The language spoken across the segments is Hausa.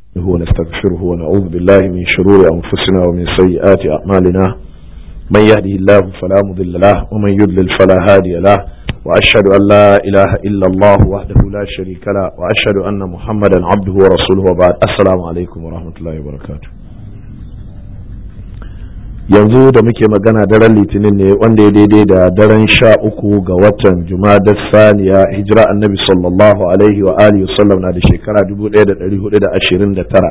نستعينه ونستغفره ونعوذ بالله من شرور أنفسنا ومن سيئات أعمالنا من يهده الله فلا مضل له ومن يضلل فلا هادي له وأشهد أن لا إله إلا الله وحده لا شريك له وأشهد أن محمدا عبده ورسوله وبعد السلام عليكم ورحمة الله وبركاته yanzu da muke magana daren litinin ne wanda ya daidai da daren sha uku ga watan jumadar saniya hijira annabi sallallahu alaihi wa alihi wasallam na da shekara 1429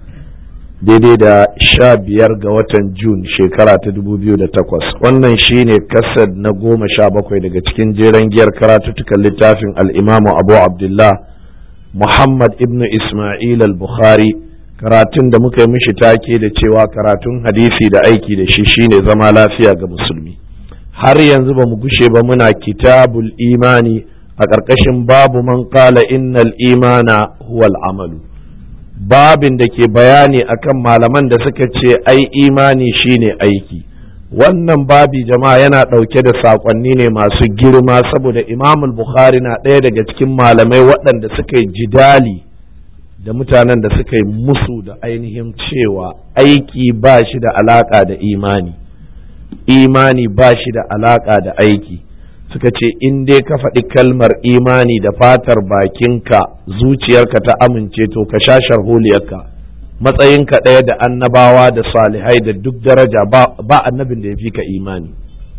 daidai da sha biyar ga watan jun shekara ta 2008 wannan shine kasar na goma sha bakwai daga cikin jeren giyar karatuttukan littafin al'imamu abu abdullah muhammad ibn ismail al-bukhari karatun da muka yi mishi take da cewa karatun hadisi da aiki da shi shine zama lafiya ga musulmi har yanzu ba mu gushe ba muna kitabul imani a ƙarƙashin babu man qala innal imana huwal amalu babin da ke bayani akan malaman da suka ce ai imani shine aiki wannan babi jama'a yana ɗauke da saƙonni ne masu girma saboda imamul bukhari na ɗaya daga cikin malamai waɗanda suka yi jidali da mutanen da suka yi musu da ainihin cewa aiki ba shi da alaƙa da imani imani ba shi da alaƙa da aiki suka ce in dai ka faɗi kalmar imani da fatar bakinka zuciyarka ta amince to ka sha sharholiyarka matsayinka ɗaya da annabawa da salihai da duk daraja ba annabin da ya fi ka imani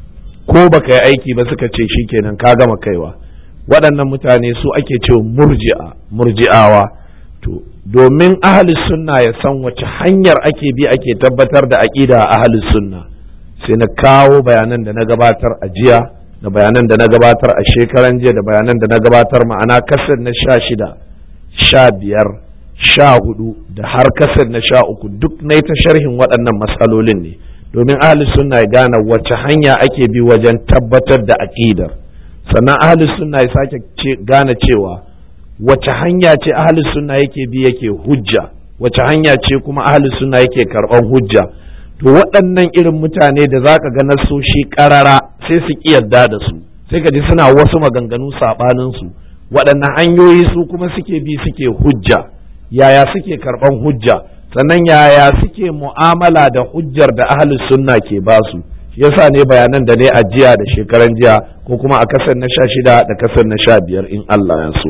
ko baka yi aiki ba suka ce shikenan ka gama kaiwa waɗannan mutane su ake cewa murji'a murji'awa to domin ahalus sunna ya san wace hanyar ake bi ake tabbatar da aƙida a ahalus sunna sai na kawo bayanan da na gabatar a jiya da bayanan da na gabatar a shekaran jiya da bayanan da na gabatar ma'ana kasar na sha shida sha biyar sha hudu da har kasar na sha uku duk na ta sharhin waɗannan matsalolin ne domin ahalus sunna ya gane wace hanya ake bi wajen tabbatar da aƙidar sannan ahalus sunna ya sake gane cewa wace hanya ce ahli sunna yake bi yake hujja wace hanya ce kuma ahli sunna yake karɓar hujja to waɗannan irin mutane da za ka ga nasoshi ƙarara sai su ƙi yarda da su sai ka ji suna wasu maganganu saɓanin su waɗannan hanyoyi su kuma suke bi suke hujja yaya suke karɓar hujja sannan yaya suke mu'amala da hujjar da ahli sunna ke ba su yasa ne bayanan da ne a jiya da shekaran jiya ko kuma a kasar na sha shida da kasar na sha biyar in Allah ya so.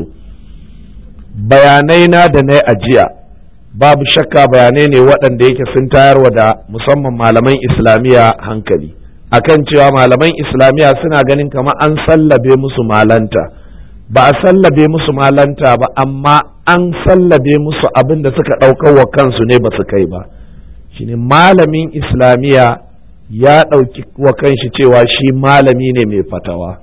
bayanai na da na ajiya babu shakka bayanai ne waɗanda yake sun tayarwa da musamman malaman islamiyya hankali akan cewa malaman islamiyya suna ganin kamar an sallabe musu malanta ba a sallabe musu malanta ba amma an sallabe musu abin da suka ɗaukar wa kansu ne ba su kai ba shine malamin islamiyya ya ɗauki wa kanshi cewa shi malami ne mai fatawa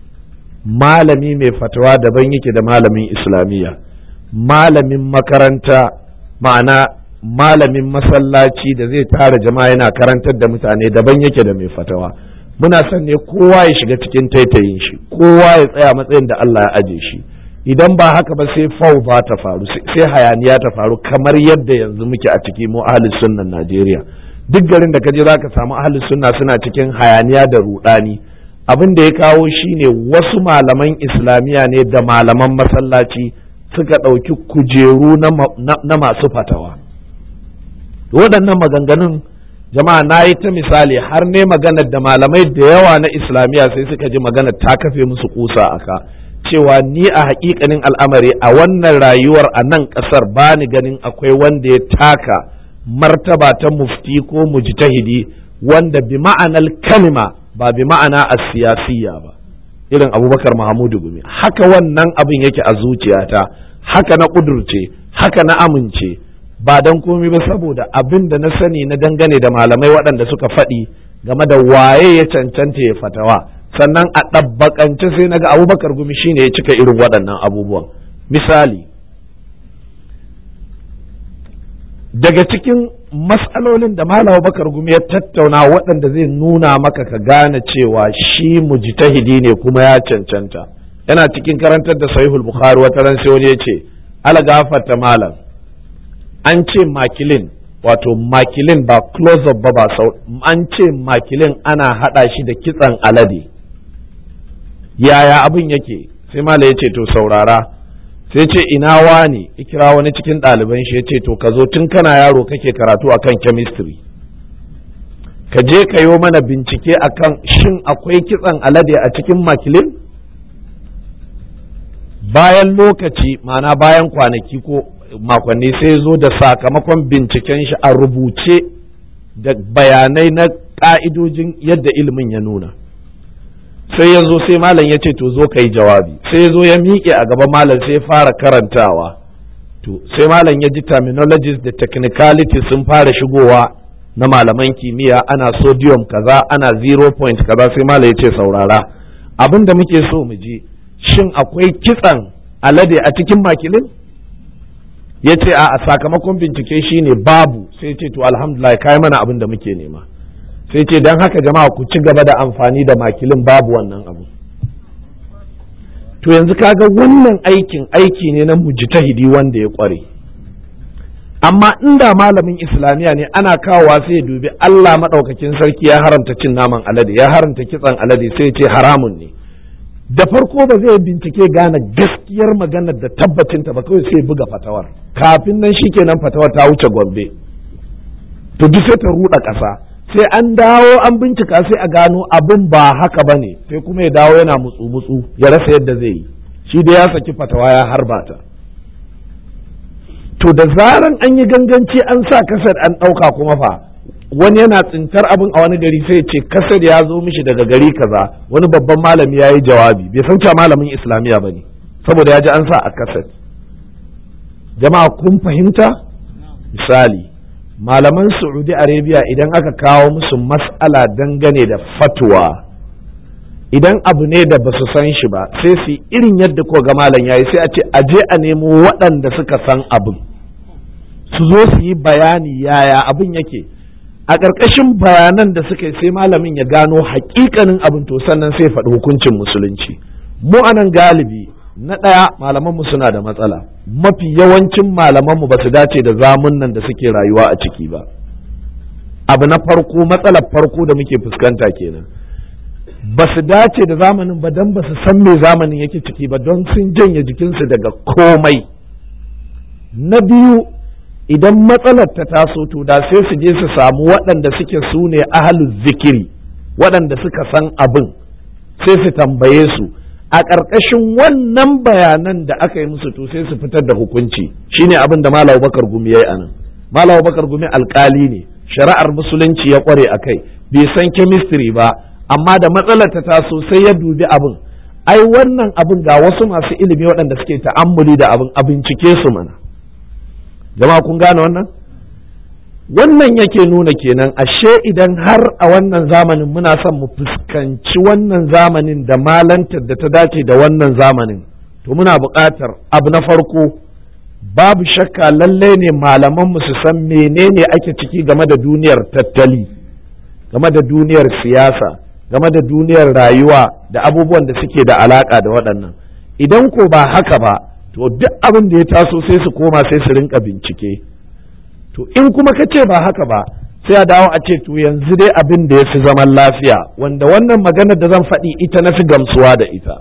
malami mai fatawa daban yake da malamin islamiyya malamin makaranta ma'ana malamin masallaci da zai tara jama'a yana karantar da mutane daban yake da mai fatawa muna son ne kowa ya shiga cikin taitayin shi kowa ya tsaya matsayin da Allah ya aje shi idan ba haka ba sai fauza ta faru sai hayaniya ta faru kamar yadda yanzu muke a ciki mu ahli sunnan Najeriya duk garin da kaje zaka samu ahli sunna suna cikin hayaniya da rudani abin da ya kawo shine wasu malaman islamiya ne da malaman masallaci suka ɗauki kujeru na masu fatawa waɗannan maganganun jama'a na yi ta misali har ne maganar da malamai da yawa na islamiyya sai suka ji maganar ta kafe musu kusa a ka cewa ni a haƙiƙanin al'amari a wannan rayuwar a nan ƙasar ba ni ganin akwai wanda ya taka martaba ta mufti ko mujtahidi wanda bi ma'anar kalima ba bi ma'ana a siyasiyya ba irin abubakar mahamudu gumi haka wannan abin yake a zuciyata haka na ƙudurce haka na amince ba don komi ba saboda abin da na sani na dangane da malamai waɗanda suka faɗi game da waye ya cancanta ya fatawa sannan a ɗabbaƙance sai na ga abubakar gumi shine ya cika irin waɗannan abubuwan misali daga cikin matsalolin da malam bakar gumi ya tattauna waɗanda zai nuna maka ka gane cewa shi mujtahidi ne kuma ya cancanta yana cikin karantar da sahihul bukhari wata ran sai wani ya ce ala gafarta malam an ce makilin wato makilin ba close up ba ba sau an ce makilin ana hada shi da kitsan alade yaya abin yake sai malam ya ce to saurara sai ce ina wani ikira wani cikin ɗaliban shi ya ce to ka zo tun kana yaro kake karatu akan chemistry ka je ka yi mana bincike akan shin akwai kitsan alade a cikin makilin bayan lokaci ma'ana bayan kwanaki ko makonni sai zo da sakamakon binciken shi a rubuce da bayanai na ƙa'idojin yadda ilimin ya nuna sai ya zo sai malam ya ce to zo ka yi jawabi sai ya zo ya miƙe a gaban malam sai ya fara karantawa to sai malam ya ji terminologies da technicalities sun fara shigowa na malaman kimiyya ana sodium kaza ana zero point kaza sai malam ya ce saurara abin da muke so mu ji shin akwai kitsan alade a cikin makilin ya ce a sakamakon bincike shine babu sai ce to alhamdulillah kai mana abin da muke nema sai ce don haka jama'a ku ci gaba da amfani da makilin babu wannan abu to yanzu kaga wannan aikin aiki ne na mujtahidi wanda ya kware amma inda malamin islamiyya ne ana kawowa sai ya dubi Allah maɗaukakin sarki ya haramta cin naman alade ya haramta kitsan alade sai ya ce haramun ne da farko ba zai bincike gane gaskiyar maganar da tabbacinta ba kawai sai buga fatawar kafin nan shikenan fatawar ta wuce gombe to duk sai ta ruɗa ƙasa sai an dawo an bincika sai a gano abin ba haka ba ne sai kuma ya dawo yana mutsu-mutsu ya rasa yadda zai yi shi da ya saki fatawa ya harba ta to da zaran an yi ganganci an sa kasar an ɗauka kuma fa wani yana tsintar abin a wani gari sai ce kasar ya zo mishi daga gari kaza wani babban malami ya yi jawabi bai san cewa malamin islamiyya ba ne saboda ya ji an sa a kasar jama'a kun fahimta misali malaman saudi arabia idan aka kawo musu mas'ala dangane da fatwa idan abu ne da ba su san shi ba sai su irin yadda ko ga malam yayi sai a ce a je a nemo waɗanda suka san abin su zo su yi bayani yaya abin yake a ƙarƙashin bayanan da suka yi sai malamin ya gano haƙiƙanin abin to sannan sai faɗi hukuncin musulunci mu anan galibi na ɗaya malamanmu suna da matsala mafi yawancin malamanmu ba su dace da zamun nan da suke rayuwa a ciki ba abu na farko matsalar farko da muke fuskanta kenan ba su dace da zamanin ba don ba su san me zamanin yake ciki ba don sun janye jikinsu daga komai na biyu idan matsalar ta taso to da sai su je su samu waɗanda suke su ne ahalul zikiri waɗanda suka san abin sai su tambaye su a ƙarƙashin wannan bayanan da aka yi musu to sai su fitar da hukunci shine abin da Malam Bakar Gumi yayi anan Malam Bakar Gumi alƙali ne shari'ar musulunci ya ƙware a kai bai san chemistry ba amma da matsalar ta taso sai ya dubi abin ai wannan abin ga wasu masu ilimi waɗanda suke ta'ammuli da abin a bincike su mana jama'a kun gane wannan wannan yake nuna kenan ashe idan har a wannan zamanin muna son mu fuskanci wannan zamanin da malantar da ta dace da wannan zamanin to muna buƙatar abu na farko babu shakka lalle ne malaman su san menene ake ciki game da duniyar tattali game da duniyar siyasa game da duniyar rayuwa da abubuwan da suke da alaƙa da waɗannan idan ko ba haka ba to duk abin da ya taso sai su koma sai su rinka bincike to in kuma ka ce ba haka ba sai a dawo a ce to yanzu dai abin da ya fi zaman lafiya wanda wannan maganar da zan faɗi ita na fi gamsuwa da ita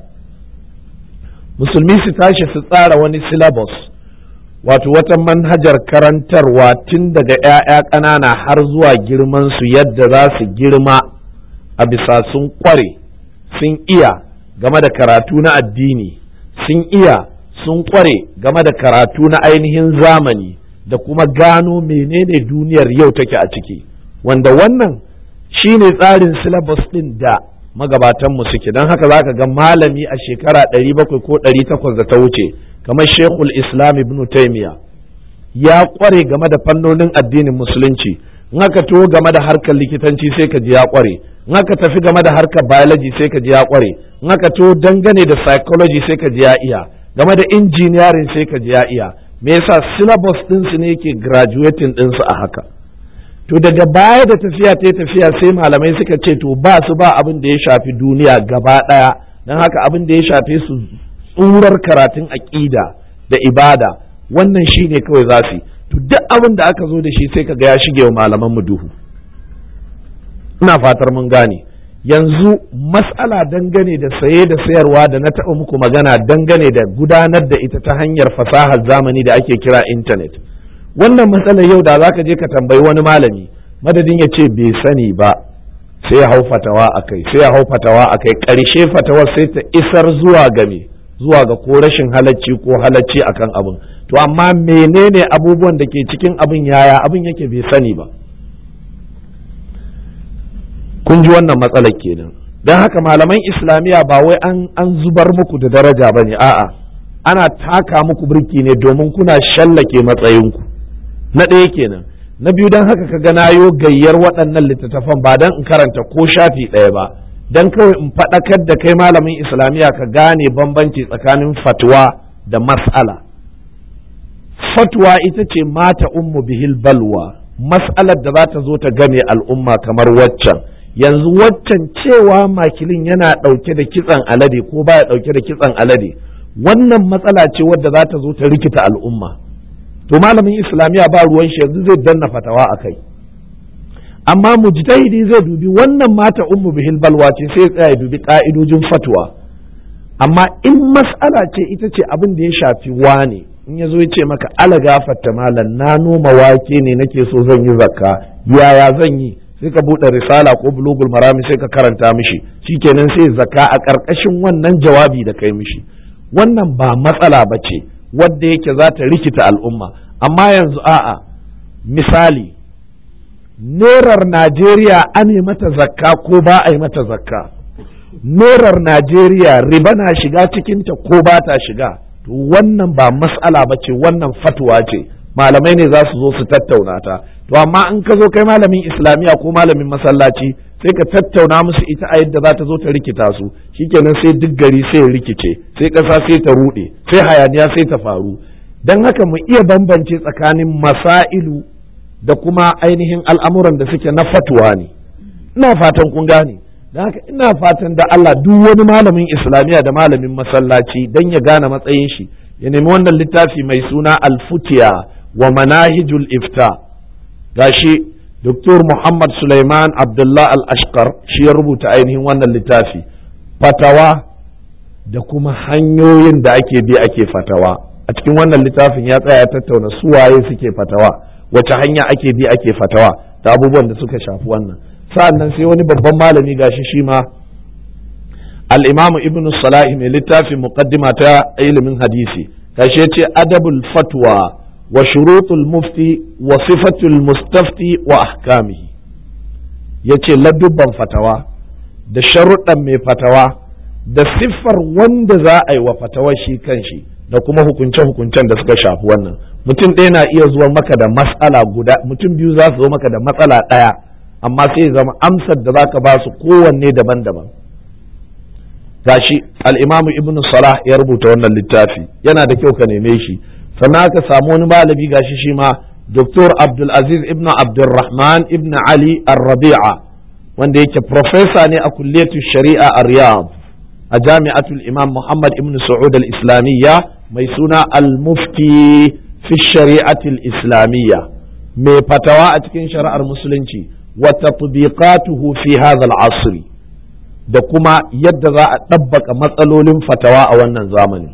musulmi su tashi su tsara wani syllabus wato wata manhajar karantarwa tun daga 'ya'ya ƙanana har zuwa girman su yadda za su girma a bisa sun kware sun iya game da karatu na addini sun iya sun kware game da karatu na ainihin zamani da kuma gano menene duniyar yau take a ciki wanda wannan shine tsarin syllabus ɗin da magabatanmu suke don haka za ka ga malami a shekara 700 ko 800 da ta wuce kamar shekul islam ibn taimiya ya kware game da fannonin addinin musulunci in aka to game da harkar likitanci sai ka ji ya kware in aka tafi game da harkar biology sai ka ji ya kware in aka to dangane da psychology sai ka ji ya iya game da engineering sai ka ji ya iya me yasa syllabus ɗinsu ne yake graduating ɗinsu a haka to daga baya da tafiya ta tafiya sai malamai suka ce to ba su ba abin da ya shafi duniya gaba ɗaya don haka abin da ya shafe su tsurar karatun aƙida da ibada wannan shi ne kawai za su to duk abin da aka zo da shi sai ka ga ya shige wa malaman mu duhu ina fatar mun gane yanzu mas'ala dangane da saye da sayarwa da na taɓa muku magana dangane da gudanar da ita ta hanyar fasahar zamani da ake kira intanet wannan matsalar yau da za ka je ka tambayi wani malami madadin ya ce bai sani ba sai ya hau fatawa a kai sai ya hau fatawa a kai ƙarshe fatawar sai ta isar zuwa ga me zuwa ga ko rashin halacci ko halacci akan abin to amma menene abubuwan da ke cikin abin yaya abin yake bai sani ba kun ji wannan matsalar kenan don haka malaman islamiyya ba wai an, an zubar muku da daraja ba ne a'a ana taka muku birki ne domin kuna shallake matsayinku na ɗaya kenan na biyu don haka ka gana yo gayyar waɗannan littattafan ba don in karanta ko shafi ɗaya ba don kawai in faɗakar da kai malamin islamiyya ka gane bambanci tsakanin fatwa da mas'ala fatwa ita ce mata ummu bihil balwa mas'alar da za ta zo ta game al'umma kamar waccan yanzu waccan cewa makilin yana ɗauke da kitsan alade ko baya ɗauke da kitsan alade wannan matsala ce wadda za ta zo ta rikita al'umma to malamin islamiyya ba ruwan shi yanzu zai danna fatawa a kai amma mujtahidi zai dubi wannan mata ummu bihil balwa ce sai tsaya ya dubi ka'idojin fatwa amma in mas'ala ce ita ce abin da ya shafi wane in ya zo ya ce maka ala gafarta malam na noma wake ne nake so zan yi zakka yaya zan yi sai ka buɗe risala ko bulugul marami sai ka karanta mishi shikenan sai zakka a ƙarƙashin wannan jawabi da kai mishi wannan ba matsala ba ce wadda yake za ta rikita al'umma amma yanzu a'a misali nerar najeriya an yi mata zakka ko ba a yi mata zakka nerar najeriya riba na shiga cikinta ko ba ta shiga to wannan ba matsala ba ce wannan fatwa ce malamai ne za su zo su tattauna ta to amma in ka zo kai malamin islamiyya ko malamin masallaci sai ka tattauna musu ita a yadda za ta zo ta rikita su shikenan sai duk gari sai ya rikice sai ƙasa sai ta ruɗe sai hayaniya sai ta faru don haka mu iya bambance tsakanin masailu da kuma ainihin al'amuran da suke na fatuwa ne ina fatan kun gane don haka ina fatan da Allah duk wani malamin islamiyya da malamin masallaci don ya gane matsayin shi ya nemi wannan littafi mai suna alfutiya wa manahijul ifta gashi Dr. Muhammad Sulaiman Abdullah Al-Ashqar shi ya rubuta ainihin wannan littafi fatawa da kuma hanyoyin da ake bi ake fatawa a cikin wannan littafin ya tsaya ya tattauna suwaye suke fatawa wace hanya ake bi ake fatawa da abubuwan da suka shafi wannan sa'an nan sai wani babban malami gashi shi ma al-imamu ibnu salahi mai littafin muqaddima ta ilimin hadisi gashi ya ce adabul fatwa wa shurutul mufti wa sifatul mustafti wa ahkamihi yace ladubban fatawa da sharuɗan mai fatawa da siffar wanda za a yi wa fatawar shi kanshi da kuma hukunce-hukuncen da suka shafi wannan mutum ɗaya na iya zuwa maka da matsala guda mutum biyu za su zo maka da matsala ɗaya amma sai zama amsar da za ka ba su kowanne daban-daban gashi al'imamu ibnu salah ya rubuta wannan littafi yana da kyau ka neme shi sannan aka samu wani malami gashi shi ma Dr. Abdulaziz ibn Abdulrahman ibn Ali Ar-Rabi'a wanda yake profesa ne a kulliyatu shari'a a Riyadh a jami'atul Imam Muhammad ibn Saud al-Islamiyya mai suna al-Mufti fi shari'atul Islamiyya mai fatawa a cikin shari'ar musulunci wa tatbiqatuhu fi hadha al-asr da kuma yadda za a ɗabbaka matsalolin fatawa a wannan zamanin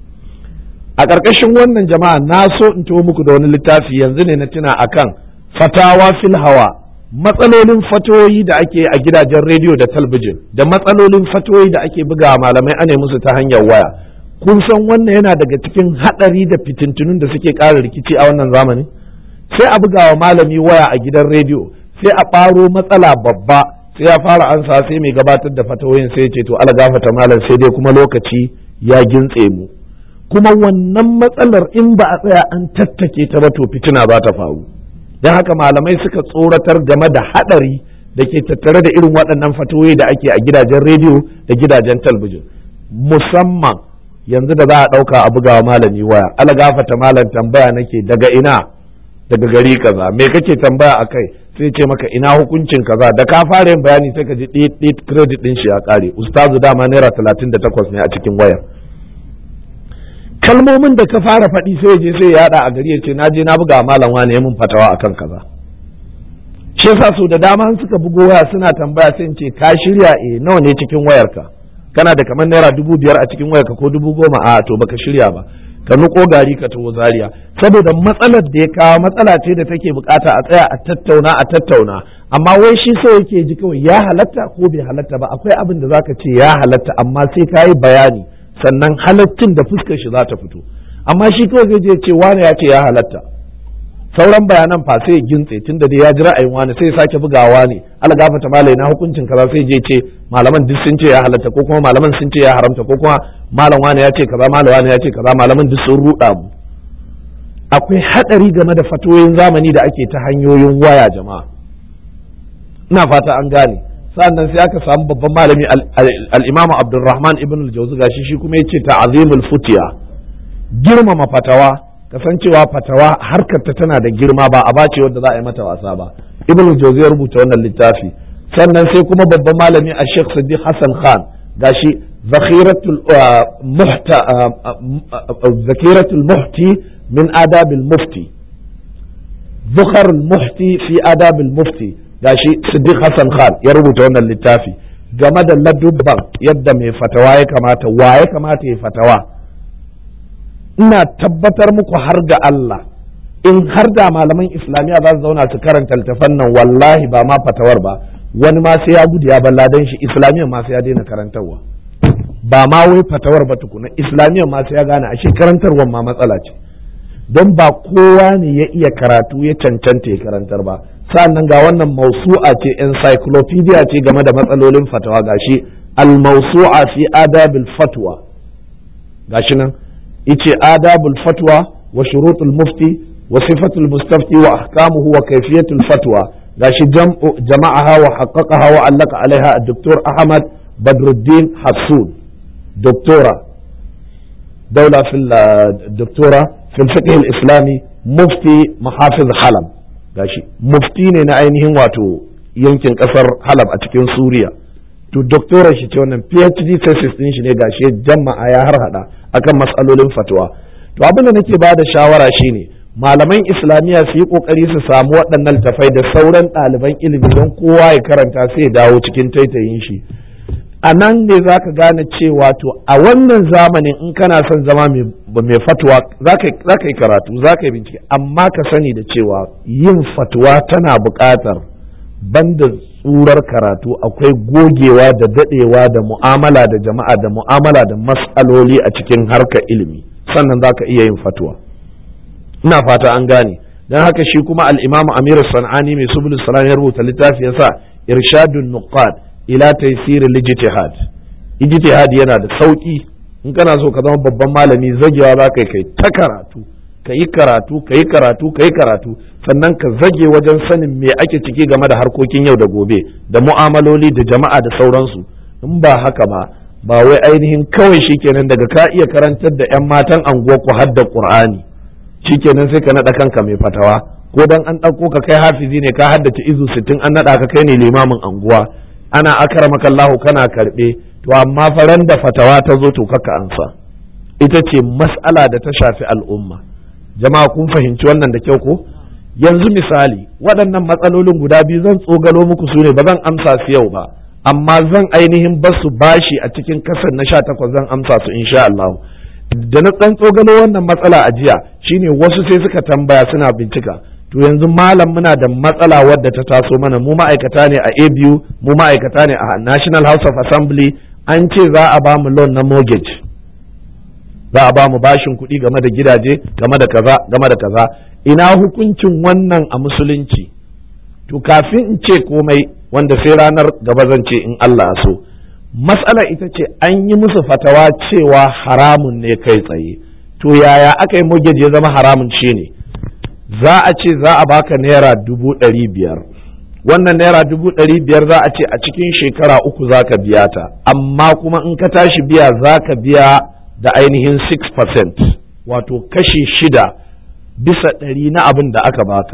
a ƙarƙashin wannan jama'a na so in tuwo muku da wani littafi yanzu ne na tuna akan fatawa fil hawa matsalolin fatoyi da ake a gidajen rediyo da talbijin da matsalolin fatoyi da ake buga malamai ane musu ta hanyar waya kun san wannan yana daga cikin haɗari da fitintunun da suke ƙara rikici a wannan zamani sai a buga wa malami waya a gidan rediyo sai a ɓaro matsala babba sai ya fara ansa sai mai gabatar da fatawoyin sai ya ce to ala gafata malam sai dai kuma lokaci ya gintse mu kuma wannan matsalar in ba a tsaya an tattake ta ba to fitina za ta faru don haka malamai suka tsoratar game da haɗari da ke tattare da irin waɗannan fatoyi da ake a gidajen rediyo da gidajen talbijin musamman yanzu da za a ɗauka a bugawa malami waya ala gafata malam tambaya nake daga ina daga gari kaza me kake tambaya a kai sai ce maka ina hukuncin kaza da ka fara yin bayani sai ka ji ɗit credit ɗin shi ya ƙare ustazu dama naira talatin da takwas ne a cikin wayar kalmomin da ka fara faɗi sai je sai ya a gari ya ce na je na buga malam wani ya mun fatawa akan kaza shi yasa so da dama suka bugo waya suna tambaya sai in ce ka shirya eh nawa ne cikin wayarka kana da kamar naira dubu biyar a cikin wayarka ko dubu goma a to baka shirya ba ka nuko gari ka taho zaria saboda matsalar da ya kawo matsala ce da take bukata a tsaya a tattauna a tattauna amma wai shi so yake ji kawai ya halatta ko bai halatta ba akwai abin da zaka ce ya halatta amma sai ka yi bayani sannan halaccin da fuskar shi za ta fito amma shi kawai zai je ce wane ya ce ya halatta sauran bayanan fa sai gintse tunda dai ya ji ra'ayin wani sai sake bugawa ne ala gafata malai na hukuncin kaza sai je ce malaman duk sun ce ya halatta ko kuma malaman sun ce ya haramta ko kuma malam wani ya ce kaza malam wani ya ce kaza malaman duk sun ruda mu akwai hadari game da fatoyin zamani da ake ta hanyoyin waya jama'a ina fata an gane sannan sai aka samu babban malami al-Imam Abdulrahman ibn al-Jawzi gashi shi kuma yace ta'zimul futiya girmama fatawa kasancewa fatawa harkar ta tana da girma ba a bace wanda za a yi mata wasa ba ibn jauzi ya rubuta wannan littafi sannan sai kuma babban malami a sheikh sadiq hassan khan gashi zakhiratul muhta zakiratul muhti min adabil mufti zukharul muhti fi adabil mufti gashi sadiq hassan khan ya rubuta wannan littafi game da ladubban yadda mai fatawa ya kamata wa ya kamata ya fatawa ina tabbatar muku har ga Allah in har da malaman islamiyya za su zauna su karanta littafan nan wallahi ba ma fatawar ba wani ma sai ya gudu ya balla dan shi islamiyya ma sai ya daina karantarwa ba ma wai fatawar ba tukuna islamiyya ma sai ya gane ashe karantarwar ma matsala ce don ba kowa ne ya iya karatu ya cancanta ya karantar ba sannan ga wannan mausu'a ce encyclopedia ce game da matsalolin fatawa gashi al-mausu'a fi adabil fatwa gashi nan yace adabul fatwa wa shurutul mufti wa sifatul mustafti wa ahkamuhu wa kayfiyatul fatwa gashi jama'aha wa haqqaqaha wa allaka alaiha ad-doktor Ahmad Badruddin Hassun doktora daula fil doktora fil fiqh al-islami mufti mahafiz Halab gashi mufti ne na ainihin wato yankin kasar Halab a cikin Suriya to doktoran shi ce wannan PhD thesis din shi ne gashi jama'a ya har hada akan matsalolin fatwa to abin da nake bada shawara shine malaman islamiyya su yi kokari su samu waɗannan tafai da sauran ɗaliban ilimi don kowa ya karanta sai ya dawo cikin taitayin shi a nan ne za ka gane cewa to a wannan zamanin in kana son zama mai fatwa za ka yi karatu za ka yi bincike amma ka sani da cewa yin fatwa tana buƙatar banda tsurar karatu akwai gogewa da dadewa da mu'amala da jama'a da mu'amala da mas'aloli a cikin harkar ilimi sannan za ka iya yin fatwa ina fata an gane don haka shi kuma al-imam amir sanani mai subul salam ya rubuta littafi yasa irshadun nuqad ila taysir al-ijtihad ijtihad yana da sauki in kana so ka zama babban malami zagewa za ka kai ta karatu ka yi karatu ka yi karatu ka yi karatu sannan ka zage wajen sanin me ake ciki game da harkokin yau da gobe da mu'amaloli da jama'a da sauransu in ba haka ba ba wai ainihin kawai shikenan daga ka iya karantar da 'yan matan anguwa ku hadda qur'ani shikenan sai ka naɗa kanka mai fatawa ko dan an ɗauko ka kai hafizi ne ka haddace izu sittin an naɗa ka kai ne limamin anguwa ana akramaka Allahu kana karɓe to amma faran da fatawa ta zo to kaka ansa ita ce mas'ala da ta shafi al'umma jama'a kun fahimci wannan da kyau ko yanzu misali waɗannan matsalolin guda biyu zan tsogalo muku su ne ba zan amsa su yau ba amma zan ainihin basu bashi a cikin kasar na sha takwas zan amsa su insha Allah da na ɗan tsogalo wannan matsala a jiya shine wasu sai suka tambaya suna bincika to yanzu malam muna da matsala wadda ta taso mana mu ma'aikata ne a ABU mu ma'aikata ne a National House of Assembly an ce za a ba mu loan na mortgage za a ba mu bashin kuɗi game da gidaje game da kaza game da kaza ina hukuncin wannan a musulunci to kafin in ce komai wanda sai ranar gaba zan ce in Allah so matsala ita ce an yi musu fatawa cewa haramun ne kai tsaye to yaya aka yi mortgage ya zama haramun shi ne za a ce za a baka naira dubu ɗari biyar wannan naira dubu ɗari biyar za a ce a cikin shekara uku za ka biya ta amma kuma in ka tashi biya za ka biya da ainihin 6% wato kashi shida bisa ɗari na abin da aka baka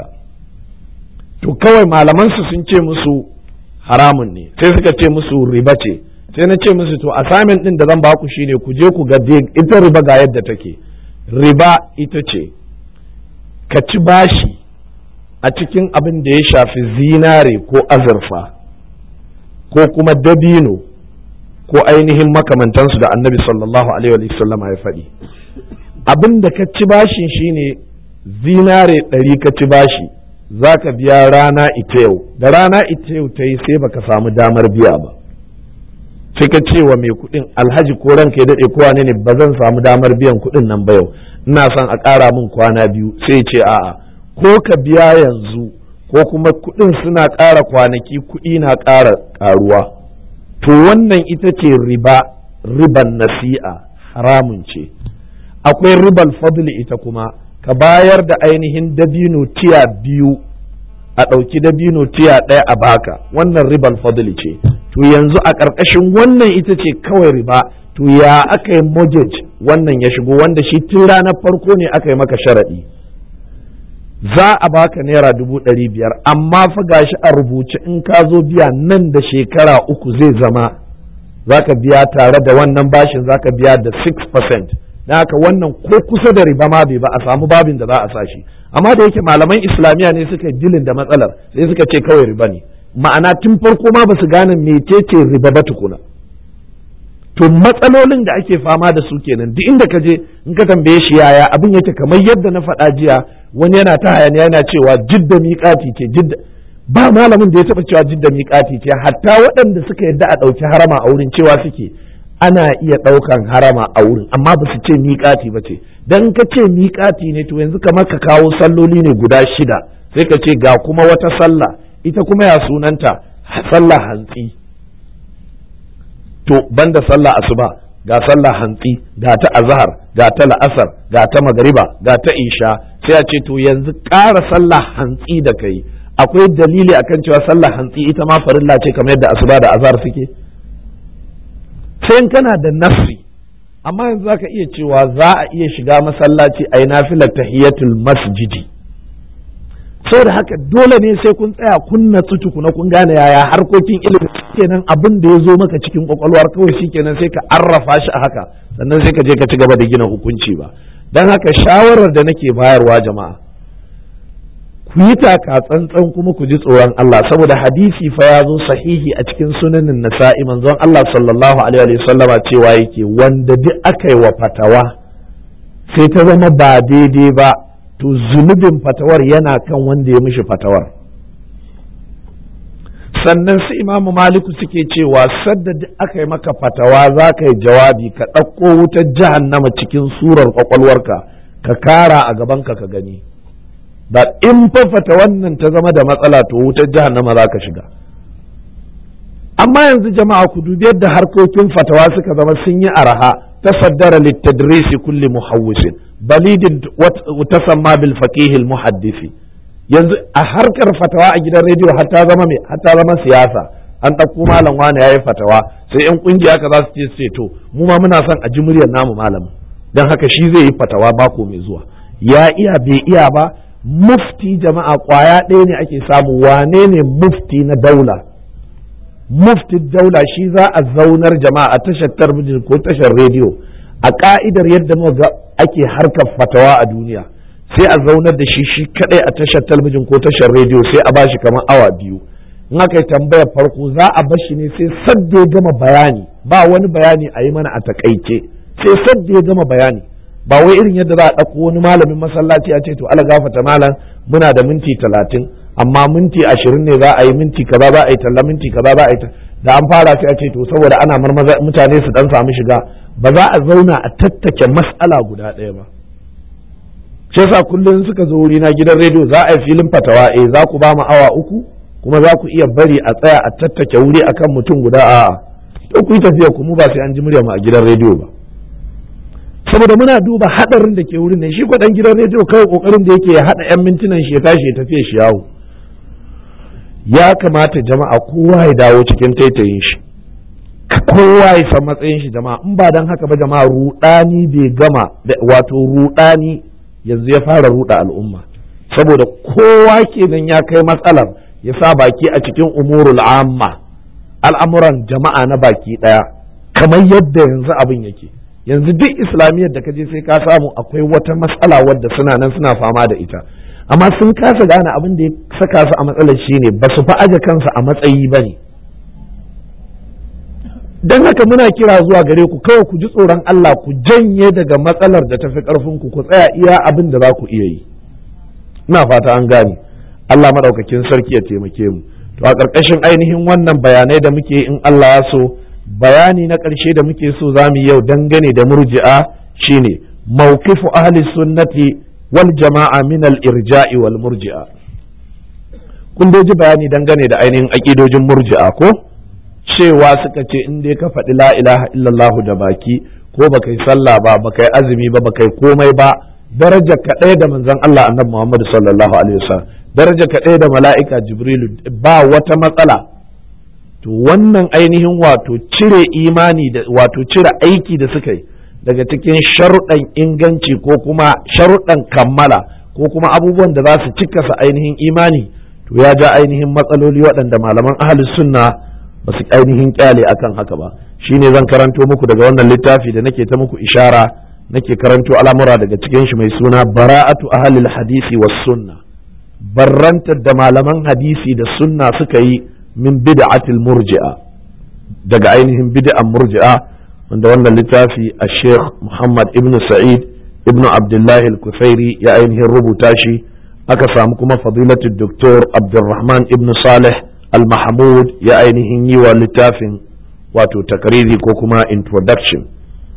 to kawai malamansu sun ce musu haramun ne sai suka ce musu riba ce sai na ce musu to assignment ɗin da zan baku shine ku je ku ga ita riba ga yadda take riba ita ce ka ci bashi a cikin abin da ya shafi zinare ko azurfa ko kuma dabino ko ainihin makamantansu da annabi sallallahu alaihi wasallama ya faɗi abin da ka ci bashin shine zinare ɗari ka ci bashi za ka biya rana ita yau da rana ita yau ta yi sai baka samu damar biya ba sai ka ce wa mai kuɗin alhaji ko ranka ya daɗe ko wane ne ba zan samu damar biyan kuɗin nan ba yau ina son a ƙara min kwana biyu sai ce a'a ko ka biya yanzu ko kuma kuɗin suna ƙara kwanaki kuɗi na ƙara ƙaruwa to wannan ita ce riba riban nasi'a haramun ce akwai ribal fadli ita kuma ka bayar da ainihin dabino tiya biyu a ɗauki dabino tiya ɗaya a baka wannan ribal fadli ce to yanzu a ƙarƙashin wannan ita ce kawai riba to ya aka yi mortgage wannan ya shigo wanda shi tun ranar farko ne aka yi maka sharaɗi za a baka naira dubu ɗari biyar amma fa gashi a rubuce in ka zo biya nan da shekara uku zai zama za ka biya tare da wannan bashin za ka biya da 6% na haka wannan ko kusa da riba ma bai ba a samu babin da za a sa shi amma da yake malaman islamiyya ne suka dilin da matsalar sai suka ce kawai riba ne ma'ana tun farko ma ba su gane mecece riba ba tukuna to matsalolin da ake fama da su kenan duk inda ka je in ka tambaye shi yaya abin yake kamar yadda na faɗa jiya wani yana ta hayaniya yana cewa jidda miƙati ce jidda ba malamin da ya taɓa cewa jidda miƙati ce hatta waɗanda suka yadda a ɗauki harama a wurin cewa suke ana iya ɗaukan harama a wurin amma ba su ce miƙati ba ce dan ka ce miƙati ne to yanzu kamar ka kawo salloli ne guda shida sai ka ce ga kuma wata sallah ita kuma ya sunanta sallah hantsi to banda sallah asuba ga sallah hantsi ga ta azhar ga ta la'asar ga ta magariba ga ta isha sai a ce to yanzu ƙara sallah hantsi da kai akwai dalili akan cewa sallah hantsi ita ma farilla ce kamar yadda asuba da azhar suke sai kana da nafsi amma yanzu zaka iya cewa za a iya shiga masallaci a yi nafilar tahiyatul masjidi saboda haka dole ne sai kun tsaya kun natsu tukuna kun gane yaya harkokin ilimi kenan abin da ya zo maka cikin kwakwalwar kawai shikenan sai ka arrafa shi a haka sannan sai ka je ka ci gaba da gina hukunci ba don haka shawarar da nake bayarwa jama'a ku yi taka tsantsan kuma ku ji tsoron Allah saboda hadisi fa ya zo sahihi a cikin sunanin nasa'i manzon Allah sallallahu alaihi wa sallama cewa yake wanda duk aka yi wa fatawa sai ta zama ba daidai ba to zunubin fatawar yana kan wanda ya mishi fatawar sannan su imamu maliku suke cewa sadda aka yi maka fatawa za ka yi jawabi ka ɗauko wutar jahannama cikin surar kwakwalwarka ka kara a gabanka ka gani da in fafata wannan ta zama da matsala to wutar jahannama za ka shiga amma yanzu jama'a ku dubi yadda harkokin fatawa suka zama sun yi araha tasaddara littadrisi kulli muhawwisin balidin tasamma bil faqihil muhaddisi yanzu a harkar fatawa a gidan rediyo har ta zama mai har ta zama siyasa an ɗauko malam wani yayi fatawa sai yan kungiya ka za su ce sai to mu ma muna son a ji muryar namu malamin dan haka shi zai yi fatawa bako mai zuwa ya iya bai iya ba mufti jama'a kwaya ɗaya ne ake samu wane ne mufti na daula mufti daula shi za a zaunar jama'a a tashar talabijin ko tashar rediyo a ka'idar yadda muka ake harkar fatawa a duniya sai a zaunar da shi shi kadai a tashar talabijin ko tashar rediyo sai a bashi kamar awa biyu in aka yi tambayar farko za a bashi ne sai sadda ya gama bayani ba wani bayani a yi mana a takaice sai sadda ya gama bayani ba wai irin yadda za a ɗauko wani malamin masallaci a ce to ala gafata malam muna da minti talatin amma minti ashirin ne za a yi minti kaza za a yi talla minti kaza za a yi da an fara sai a ce to saboda ana marmaza mutane su dan samu shiga ba za a zauna a tattake mas'ala guda ɗaya ba shi yasa kullum suka zo wuri na gidan rediyo za a yi filin fatawa eh za ku ba mu awa uku kuma za ku iya bari a tsaya a tattake wuri akan mutum guda a'a to ku yi tafiya ku mu ba sai an ji murya mu a gidan rediyo ba saboda muna duba hadarin da ke wurin ne shi dan gidan rediyo kawai kokarin da yake ya hada yan mintunan shi ya tashi ya tafiya shi yawo ya kamata jama'a kowa ya dawo cikin taitayin shi kowa ya san matsayin shi jama'a in ba dan haka ba jama'a rudani bai gama wato rudani yanzu ya fara ruda al'umma saboda kowa kenan ya kai matsalar ya sa baki a cikin umurul amma al'amuran jama'a na baki daya kamar yadda yanzu abin yake yanzu duk islamiyyar da kaje sai ka samu akwai wata matsala wadda suna nan suna fama da ita amma sun kasa gane abin da ya saka su a matsalar shine ba su fa aje kansu a matsayi ba ne don haka muna kira zuwa gare ku kawai ku ji tsoron Allah ku janye daga matsalar da tafi karfin ku ku tsaya iya abin da za ku iya yi ina fata an gane Allah madaukakin sarki ya taimake mu to a ƙarƙashin ainihin wannan bayanai da muke in Allah ya so bayani na ƙarshe da muke so za mu yau dangane da murji'a shine mawqifu ahli sunnati wal jama'a min al irja'i wal murji'a kun ji bayani dangane da ainihin aƙidojin murji'a ko cewa suka ce in dai ka faɗi la ilaha illallah da baki ko baka yi sallah ba baka yi azumi ba baka yi komai ba daraja ka ɗaya da manzon Allah annabi Muhammad sallallahu alaihi wasallam daraja ka ɗaya da mala'ika Jibrilu ba wata matsala to wannan ainihin wato cire imani da wato cire aiki da suka yi daga cikin sharuɗan inganci ko kuma sharuɗan kammala ko kuma abubuwan da za su cika sa ainihin imani to ya ja ainihin matsaloli waɗanda malaman ahlus sunna ba su ainihin kyale akan haka ba shine zan karanto muku daga wannan littafi da nake ta muku ishara nake karanto al'amura daga cikin shi mai suna bara'atu ahlil hadisi was sunna barrantar da malaman hadisi da sunna suka yi min bid'atil murji'a daga ainihin bid'an murji'a wanda wannan littafi a sheikh muhammad ibn sa'id ibn abdullah al-kufairi ya ainihin rubuta shi aka samu kuma fadilatul doktor abdulrahman ibn salih al-mahmud ya ainihin yi wa littafin wato takariri ko kuma introduction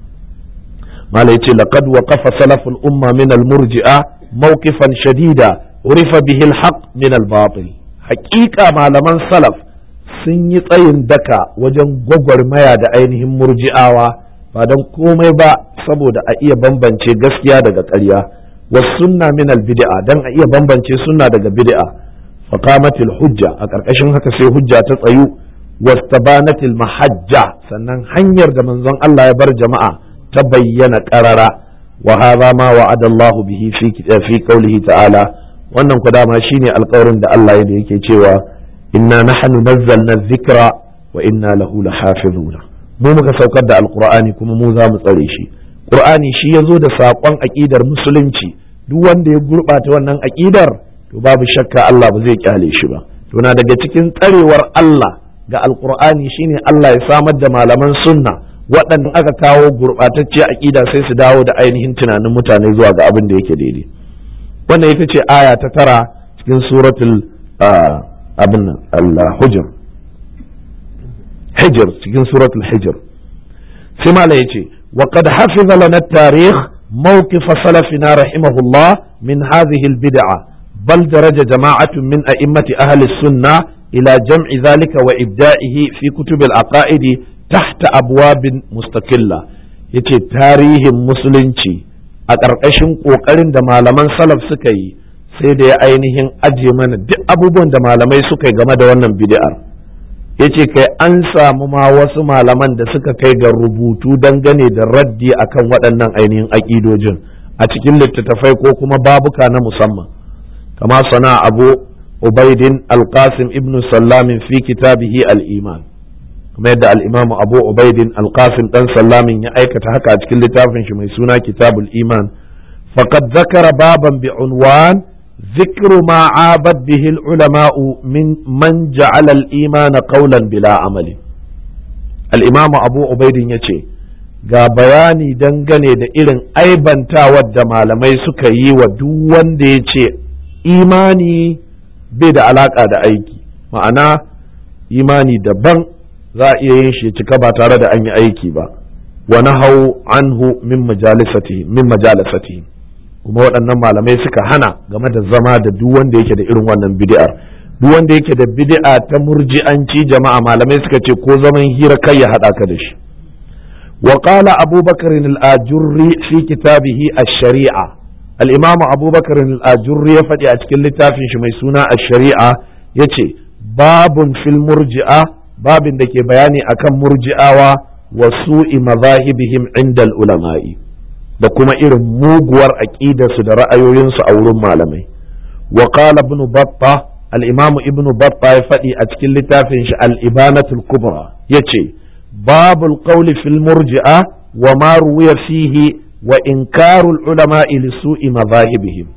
mala yace laqad waqafa salaful umma min al-murji'a mawqifan shadida urifa bihi al-haq min al-batil haqiqa malaman salaf sun yi tsayin daka wajen gwagwarmaya da ainihin murji'awa ba don komai ba saboda a iya bambance gaskiya daga ƙarya was sunna min al-bid'a dan a iya bambance sunna daga bid'a faqamatil hujja a ƙarƙashin haka sai hujja ta tsayu wastabanatil mahajja sannan hanyar da manzon Allah ya bar jama'a ta bayyana ƙarara wa hadha ma wa'ada Allah bihi fi fi qawlihi ta'ala wannan ku dama shine alƙawarin da Allah ya yake cewa inna nahnu nazzalna dhikra wa inna lahu lahafizuna mu muka saukar da alqur'ani kuma mu za mu tsare shi qur'ani shi yazo da saƙon aƙidar musulunci duk wanda ya gurɓata wannan aƙidar to babu shakka Allah ba zai kyale shi ba to na daga cikin tsarewar Allah ga alqur'ani shine Allah ya samar da malaman sunna waɗanda aka kawo gurɓatacce aƙida sai su dawo da ainihin tunanin mutane zuwa ga abin da yake daidai wannan ita ce aya ta tara cikin suratul abin nan al-hujr hijr cikin suratul hijr sai mala yace wa qad hafiza lana at-tarikh mawqif salafina rahimahullah min hadhihi al-bid'a bal daraja jama'atun min a'immati ahli as-sunnah ila jam'i dhalika wa ibda'ihi fi kutub al-aqaid tahta abwabin mustaqilla yace tarihin musulunci a ƙarƙashin ƙoƙarin da malaman salaf suka yi sai da ya ainihin ajiye mana duk abubuwan da malamai suka yi game da wannan bid'ar ya ce kai an samu ma wasu malaman da suka kai ga rubutu dangane da raddi akan waɗannan ainihin aƙidojin a cikin littattafai ko kuma babuka na musamman kama sana abu ubaidin alqasim ibn sallamin fi kitabihi al-iman kuma yadda al-imamu abu ubaidin alqasim dan sallamin ya aikata haka a cikin littafin shi mai suna kitabul iman faqad zakara baban bi unwan ذكر ما عابد به العلماء من من جعل الإيمان قولا بلا عمل الإمام أبو عبيد يتي ga bayani dangane da irin aibantawar da malamai suka yi wa duk wanda ya ce imani bai da alaka da aiki ma'ana imani daban za a iya yin shi cika ba tare da an yi aiki ba wa nahau anhu min majalisati min majalisati kuma waɗannan malamai suka hana game da zama da duk wanda yake da irin wannan bid'ar duk wanda yake da bid'a ta murji'anci jama'a malamai suka ce ko zaman hira kai ya haɗa ka da shi wa qala abubakar al-ajurri fi kitabihi ash-shari'a al-imam abubakar al-ajurri ya faɗi a cikin littafin shi mai suna ash-shari'a yace babun fil murji'a babin da ke bayani akan murji'awa wa su'i mazahibihim inda al-ulama'i da kuma irin muguwar aƙidarsu da ra'ayoyinsu a wurin malamai wa qala ibn batta al-imam ibn batta ya faɗi a cikin littafin shi al-ibanatul kubra yace babul qawli fil murji'a wa ma ruwiya fihi wa inkarul ulama li su'i madhahibihim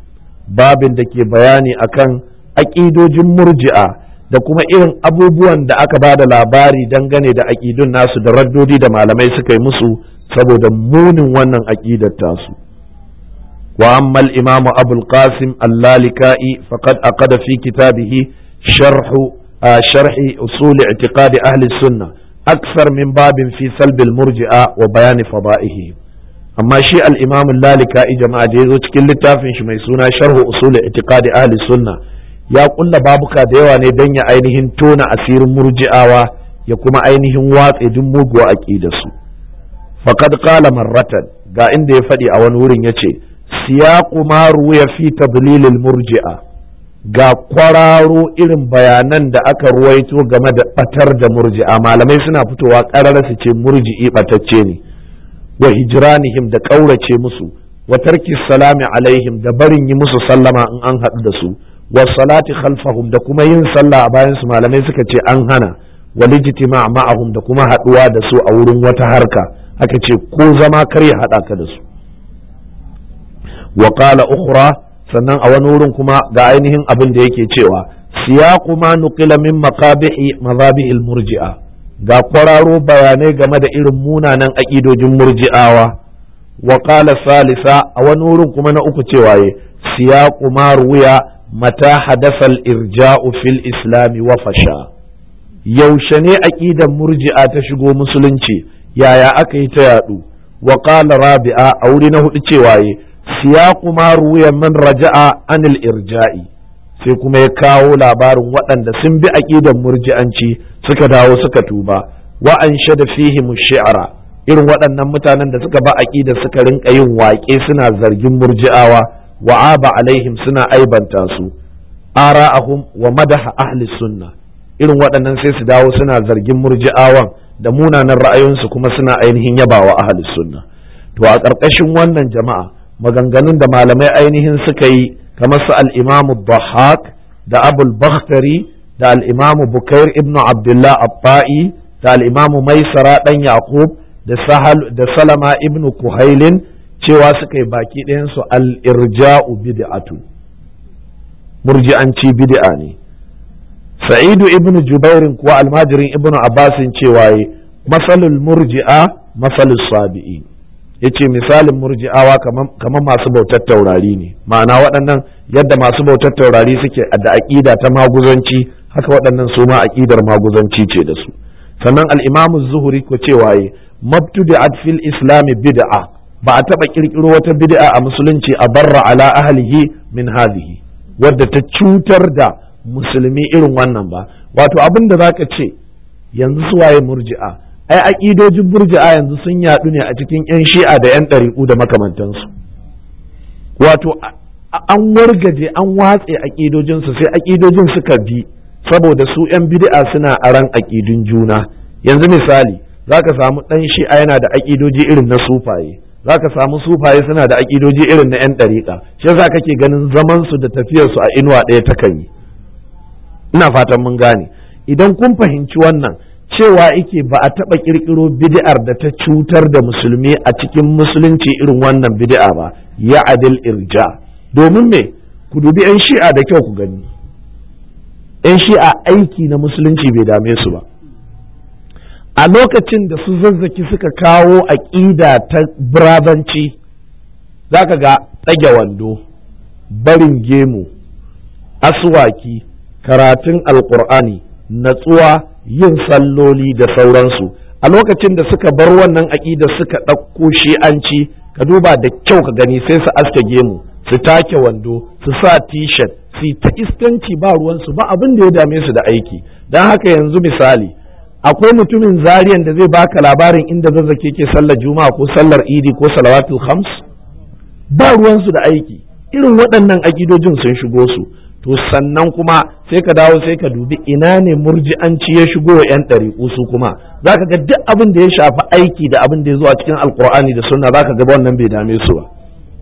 babin da ke bayani akan aƙidojin murji'a da kuma irin abubuwan da aka ba da labari dangane da aƙidun nasu da raddodi da malamai suka yi musu saboda munin wannan aƙidar tasu wa ammal imamu abul qasim allalika'i faqad aqada fi kitabihi sharhu sharhi usul i'tiqadi ahli sunnah أكثر من باب في سلب المرجئة وبيان فضائه أما شيء الإمام اللالكا جماعة جيزو تكل littafin shi mai suna sharhu usul i'tiqadi ahli sunna ya kulla babuka da yawa ne dan ya ainihin tona asirin murji'awa ya kuma ainihin watse duk muguwa aqidarsu faqad qala marratan ga inda ya faɗi a wani wurin yace siyaqu ma ruwiya fi tadlil murji'a ga kwararo irin bayanan da aka ruwaito game da batar da murji'a malamai suna fitowa ƙarar su ce murji'i batacce ne wa hijranihim da ƙaurace musu wa tarki salami alaihim da barin yi musu sallama in an haɗu da su wa salati khalfahum da kuma yin sallah a bayan su malamai suka ce an hana wa lijtima ma'ahum da kuma haɗuwa da su a wurin wata harka aka ce ko zama kar ya haɗa ka da su wa qala ukhra sannan a wani wurin kuma ga ainihin abin da yake cewa siyaqu ma nuqila min maqabihi mazabihil murji'a ga kwararo bayanai game da irin munanan aƙidojin murji'awa wa qala salisa a wani wurin kuma na uku cewa ye siyaqu ma ruwiya mata hadasa al-irja'u fil islami wa fasha yaushe ne aƙidan murji'a ta shigo musulunci yaya aka yi ta yadu wa qala rabi'a a wuri na hudu cewa ye siyaqu ma ruwiya man raja'a anil irja'i sai kuma ya kawo labarin waɗanda sun bi aƙidan murji'anci suka dawo suka tuba wa an shada fihi shi'ara irin waɗannan mutanen da suka ba aƙida suka rinka yin waƙe suna zargin murji'awa wa aba alaihim suna aibanta su ara'ahum wa madaha ahli sunna irin waɗannan sai su dawo suna zargin murji'awan da munanan ra'ayoyinsu kuma suna ainihin yabawa ahli sunna to a ƙarƙashin wannan jama'a maganganun da malamai ainihin suka yi kamar su al-imamu Dhahhak da Abul Bakhtari da al'imamu bukair ibnu abdullah abba'i da al'imamu maisara ɗan yaqub da salama ibnu kuhailin cewa suka yi baki ɗayansu al'irja'u bid'atu murji'anci bid'a ne sa'idu ibnu jubairin kuwa almajirin ibnu abbasin cewa yi masalul murji'a masalul sabi'i ya ce misalin murji'awa kamar masu bautar taurari ne ma'ana waɗannan yadda masu bautar taurari suke da aƙida ta maguzanci haka waɗannan su ma aƙidar maguzanci ce da su sannan al'imamu zuhuri ko cewa yi mabtudi'at fil islami bid'a ba a taɓa ƙirƙiro wata bid'a a musulunci a barra ala ahlihi min hadhihi wadda ta cutar da musulmi irin wannan ba wato abin da zaka ce yanzu su waye murji'a ai aƙidojin murji'a yanzu sun yaɗu ne a cikin 'yan shi'a da 'yan ɗariƙu da makamantansu wato an wargaje an watse aƙidojinsu sai aƙidojin suka bi saboda su 'yan bid'a suna aran aƙidun juna yanzu misali za ka samu ɗan shi'a yana da aƙidoji irin na sufaye za ka samu sufaye suna da aƙidoji irin na 'yan ɗariƙa shi yasa kake ganin zamansu da tafiyarsu a inuwa ɗaya ta kan yi ina fatan mun gane idan kun fahimci wannan cewa ike ba a taɓa ƙirƙiro bid'ar da ta cutar da musulmi a cikin musulunci irin wannan bid'a ba ya adil irja domin me ku dubi 'yan shi'a da kyau ku gani 'yan shi'a aiki na musulunci bai dame su ba a lokacin da su zazzaki suka kawo aƙida ta birabanci za ka ga tsage wando barin gemu aswaki karatun alƙur'ani natsuwa yin salloli da sauransu a lokacin da suka bar wannan aƙida suka ɗauko shi'anci ka duba da kyau ka gani sai su aske gemu su take wando su sa t-shirt su ta iskanci ba ruwansu ba abin da ya dame su da aiki don haka yanzu misali akwai mutumin zariyan da zai baka labarin inda zazzake ke sallar juma'a ko sallar idi ko salawatul khams ba ruwansu da aiki irin waɗannan akidojin sun shigo su to sannan kuma sai ka dawo sai ka dubi ina ne murji'anci ya shigo wa 'yan ɗariƙu su kuma za ka ga duk abin da ya shafi aiki da abin da ya zo a cikin alkur'ani da sunna za ka ga wannan bai dame su ba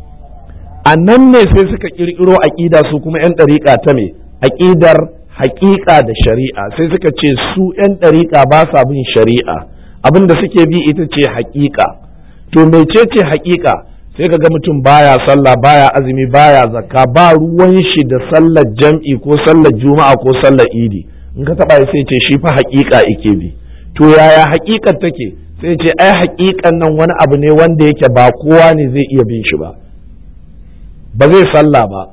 a nan ne sai suka ƙirƙiro aƙida su kuma 'yan ɗariƙa ta me aƙidar haƙiƙa da shari'a sai suka ce su 'yan ɗariƙa ba sa bin shari'a abin da suke bi ita ce haƙiƙa to mecece haƙiƙa sai ka ga mutum baya sallah baya azumi baya zakka ba ruwan shi da sallar jam'i ko sallar juma'a ko sallar idi in ka taba sai ce shi fa haƙiƙa ike bi to yaya haƙiƙar take sai ce ai haƙiƙan nan wani abu ne wanda yake ba kowa ne zai iya bin shi ba ba zai sallah ba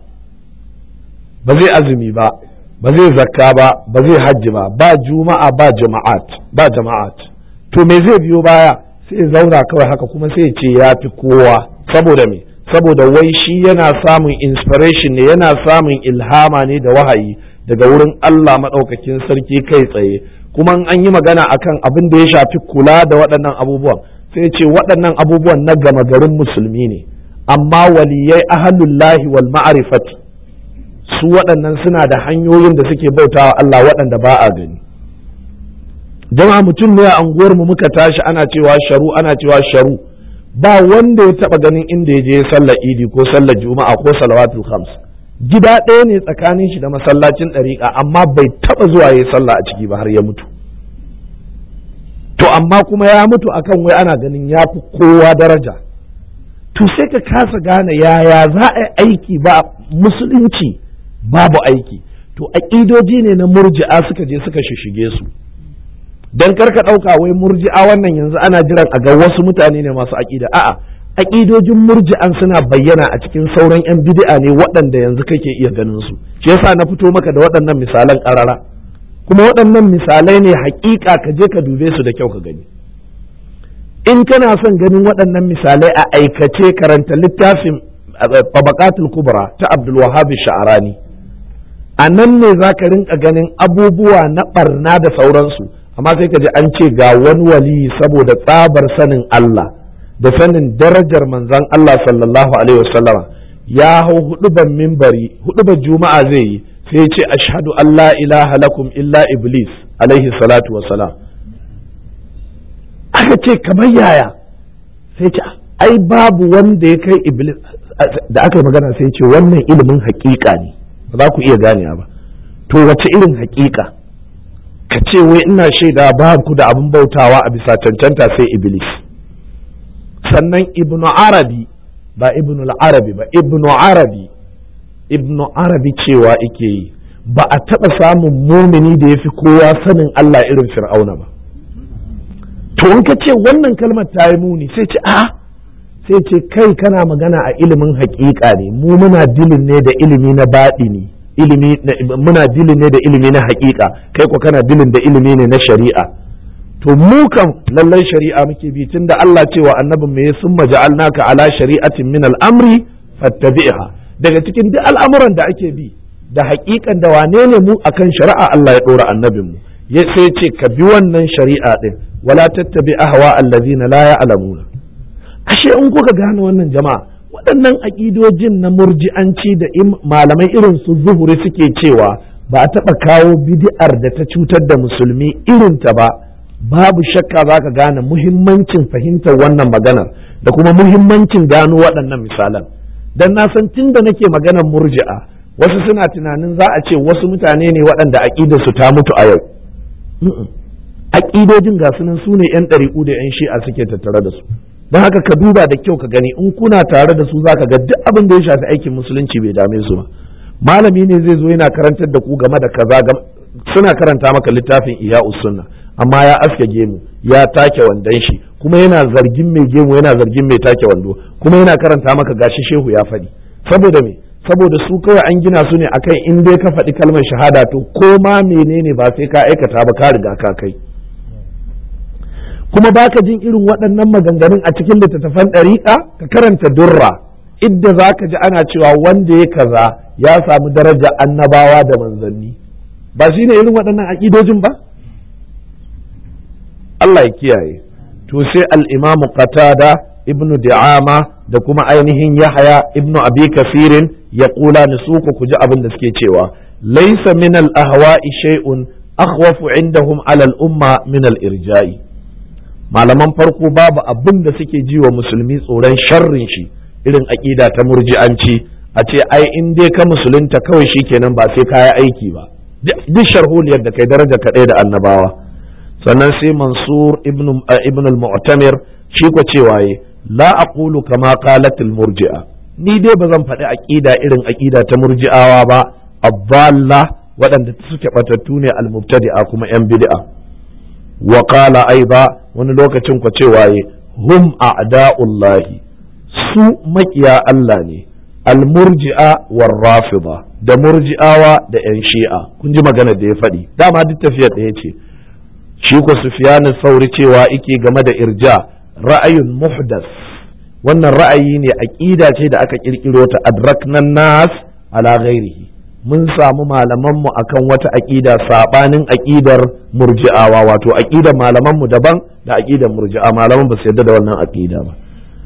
ba zai azumi ba ba zai zakka ba ba zai hajji ba ba juma'a ba jama'at ba jama'at to me zai biyo baya sai zauna kawai haka kuma sai ce ya fi kowa saboda me saboda wai shi yana samun inspiration ne yana samun ilhama ne da wahayi daga wurin Allah maɗaukakin sarki kai tsaye kuma an yi magana akan abin da ya shafi kula da waɗannan abubuwan sai ce waɗannan abubuwan na gama garin musulmi ne amma waliyai ahalullahi wal ma'arifati su waɗannan suna da hanyoyin da suke bautawa Allah waɗanda ba a gani jama'a mutum ne a anguwar mu muka tashi ana cewa sharu ana cewa sharu ba wanda ya taba ganin inda ya je sallar idi ko sallar juma'a ko salawatul khams gida ɗaya ne tsakanin shi da masallacin ɗariƙa amma bai taba zuwa ya sallah a ciki ba har ya mutu to amma kuma ya mutu akan wai ana ganin ya fi kowa daraja to sai ka kasa gane yaya za a yi aiki ba musulunci babu aiki to aƙidoji ne na murji'a suka je suka shishige su dan karka ɗauka wai murji'a wannan yanzu ana jiran a ga wasu mutane ne masu aƙida a'a aƙidojin murji'an suna bayyana a cikin sauran 'yan bid'a ne waɗanda yanzu kake iya ganin su shi yasa na fito maka da waɗannan misalan ƙarara kuma waɗannan misalai ne haƙiƙa ka je ka dube su da kyau ka gani in kana son ganin waɗannan misalai a aikace karanta littafin tabaqatul kubra ta abdul wahhab sha'arani a nan ne za ka rinka ganin abubuwa na ɓarna da sauransu amma sai ka ji an ce ga wani wali saboda tsabar sanin Allah da sanin darajar manzan Allah sallallahu alaihi wasallama ya hau huduban mimbari huduban juma'a zai yi sai ce ashhadu an la ilaha lakum illa iblis alaihi salatu wassalam aka ce kamar yaya sai ce ai babu wanda ya kai iblis da aka yi magana sai ce wannan ilimin hakika ne ba za ku iya ganewa ba to wace irin hakika ka ce wai ina shaida ba ku da abin bautawa a bisa cancanta sai iblis sannan ibnu arabi ba ibnu arabi ba ibnu arabi ibnu arabi cewa ike yi ba a taɓa samun mumini da ya fi kowa sanin Allah irin fir'auna ba to in ka ce wannan kalmar ta yi muni sai ce a sai ce kai kana magana a ilimin haƙiƙa ne mu muna dilin ne da ilimi na baɗi ne ilimi muna dilin ne da ilimi na haƙiƙa kai ko kana dilin da ilimi ne na shari'a to mu kam lallai shari'a muke bi tunda Allah cewa annabin me sun maja'alnaka ala shari'atin min al'amri fattabi'ha daga cikin duk al'amuran da ake bi da haƙiƙan da wane ne mu akan shari'a Allah ya ɗora annabin mu ya sai ce ka bi wannan shari'a din wala tattabi ahwa allazina la ya'lamuna ashe in kuka gane wannan jama'a waɗannan aƙidojin na murji'anci da malamai irin su zuhuri suke cewa ba a taɓa kawo bid'ar da ta cutar da musulmi irin ta ba babu shakka za ka gane muhimmancin fahimtar wannan maganar da kuma muhimmancin gano waɗannan misalan dan na san tun da nake maganar murji'a wasu suna tunanin za a ce wasu mutane ne waɗanda aƙidarsu ta mutu a yau aƙidojin ga sunan su ne 'yan ɗariƙu da 'yan shi'a suke tattare da su don haka ka duba da kyau ka gani in kuna tare da su za ka ga duk abin da ya shafi aikin musulunci bai dame su ba malami ne zai zo yana karantar da ku game da kaza suna karanta maka littafin iya sunna amma ya aske gemu ya take wandon shi kuma yana zargin mai gemu yana zargin mai take wando kuma yana karanta maka gashi shehu ya faɗi saboda me saboda su kawai an gina su ne akan in dai ka faɗi kalmar shahada to ko ma menene ba sai ka aikata ba ka riga ka kai kuma baka jin irin waɗannan maganganun a cikin littattafan ɗariƙa ka karanta durra idda za ka ji ana cewa wanda ya kaza ya samu daraja annabawa da manzanni ba shi ne irin waɗannan aƙidojin ba Allah ya kiyaye to sai al-imamu qatada ibnu di'ama da kuma ainihin yahya ibnu abi kafirin ya kula ni su ku ji abin da suke cewa laysa min al-ahwa'i shay'un akhwafu indahum ala al-umma min al-irja'i malaman farko babu abin da suke ji wa musulmi tsoron sharrin shi irin aƙida ta murji'anci a ce ai in dai ka musulunta kawai shi kenan ba sai kaya aiki ba duk sharholiyar da kai daraja kaɗai da annabawa sannan sai mansur ibn al-mu'tamir shi ko cewa yi la aqulu kama qalat al murji'a ni dai ba zan faɗi aqida irin aqida ta murji'awa ba abdalla waɗanda suke batattu ne al mubtadi'a kuma yan bid'a wa qala aiba wani lokacin ku cewa hum a'da'ullahi su makiya Allah ne al murji'a war rafida da murji'awa da yan shi'a kun ji magana da ya faɗi dama duk tafiyar ɗaya ce shi ko sufyanin sauri cewa ike game da irja ra'ayin muhdas wannan ra'ayi ne aqida ce da aka kirkiro ta adraknan nas ala ghairihi mun samu malamanmu akan wata aqida sabanin aqidar murji'awa wato aqidar malamanmu daban da aqidar murji'a malaman ba su yarda da wannan aqida ba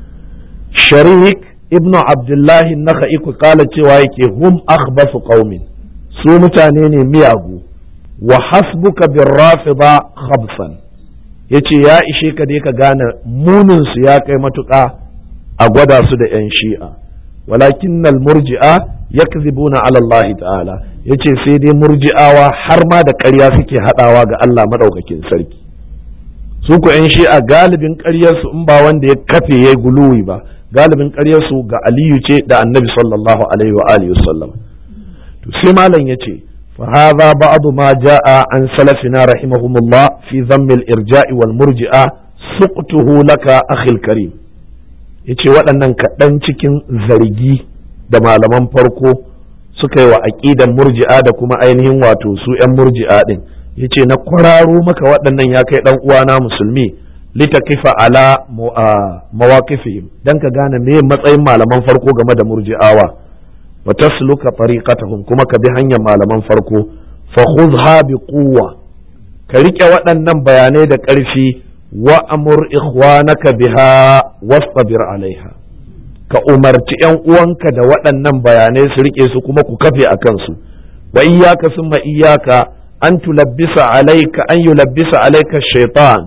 sharik ibnu abdullahi nakhai ku kala cewa yake hum akhbasu qaumin su mutane ne miyagu wa hasbuka bin rafida khabsan yace ya ishe ka dai ka gane munin su ya kai matuƙa a gwada su da yan shi'a walakin murji'a yakzibuna ala Allah ta'ala yace sai dai murji'awa har ma da ƙarya suke hadawa ga Allah madaukakin sarki su ku yan shi'a galibin ƙaryar su in ba wanda ya kafe yayi guluwi ba galibin ƙaryar su ga Aliyu ce da Annabi sallallahu alaihi wa alihi wasallam to sai malam yace فهذا بعض ما جاء عن سلفنا رحمهم الله في ذم الإرجاء والمرجئة سقطه لك أخي الكريم yace waɗannan kaɗan cikin zargi da malaman farko suka yi wa aƙidan murji'a da kuma ainihin wato su 'yan murji'a ɗin yace na kwararo maka waɗannan ya kai ɗan uwana musulmi litakifa ala mawaqifihim dan ka gane me matsayin malaman farko game da murji'awa wa tasluka tariqatahum kuma ka bi hanyar malaman farko fa khudha bi quwwa ka rike waɗannan bayanai da ƙarfi wa amur ikhwanaka biha wastabir alaiha ka umarci yan uwanka da waɗannan bayanai su rike su kuma ku kafe a kansu wa iyyaka summa iyyaka an tulabbisa alayka an yulabbisa alayka shaytan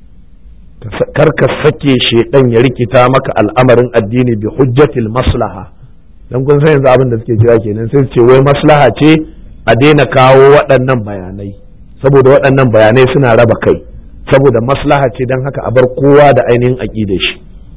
kar ka sake shaidan ya rikita maka al'amarin addini bi hujjatil maslaha dan kun san yanzu abin da suke kira kenan sai su ce wai maslaha ce a daina kawo waɗannan bayanai saboda waɗannan bayanai suna raba kai saboda maslaha ce don haka a bar kowa da ainihin aƙidar shi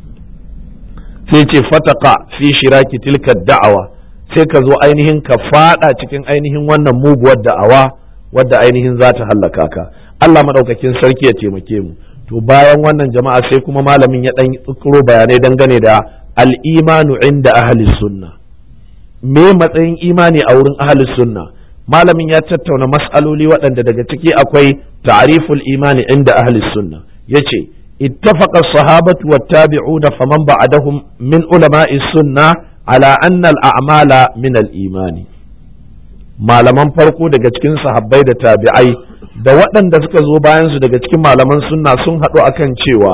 sai ce fataka fi shiraki tilka da'awa sai ka zo ainihin ka fada cikin ainihin wannan muguwar da'awa wadda ainihin za ta hallaka ka Allah madaukakin sarki ya taimake mu to bayan wannan jama'a sai kuma malamin ya dan tsukuro bayanai dangane da al-imanu inda ahli sunna me matsayin imani a wurin ahli sunna malamin ya tattauna mas'aloli waɗanda daga ciki akwai ta'riful imani inda ahli sunna yace ittafaqa as-sahabatu wat-tabi'una faman ba'dahum min ulama'i sunna ala anna al-a'mala min al-imani malaman farko daga cikin sahabbai da tabi'ai da waɗanda suka zo bayan su daga cikin malaman sunna sun haɗu akan cewa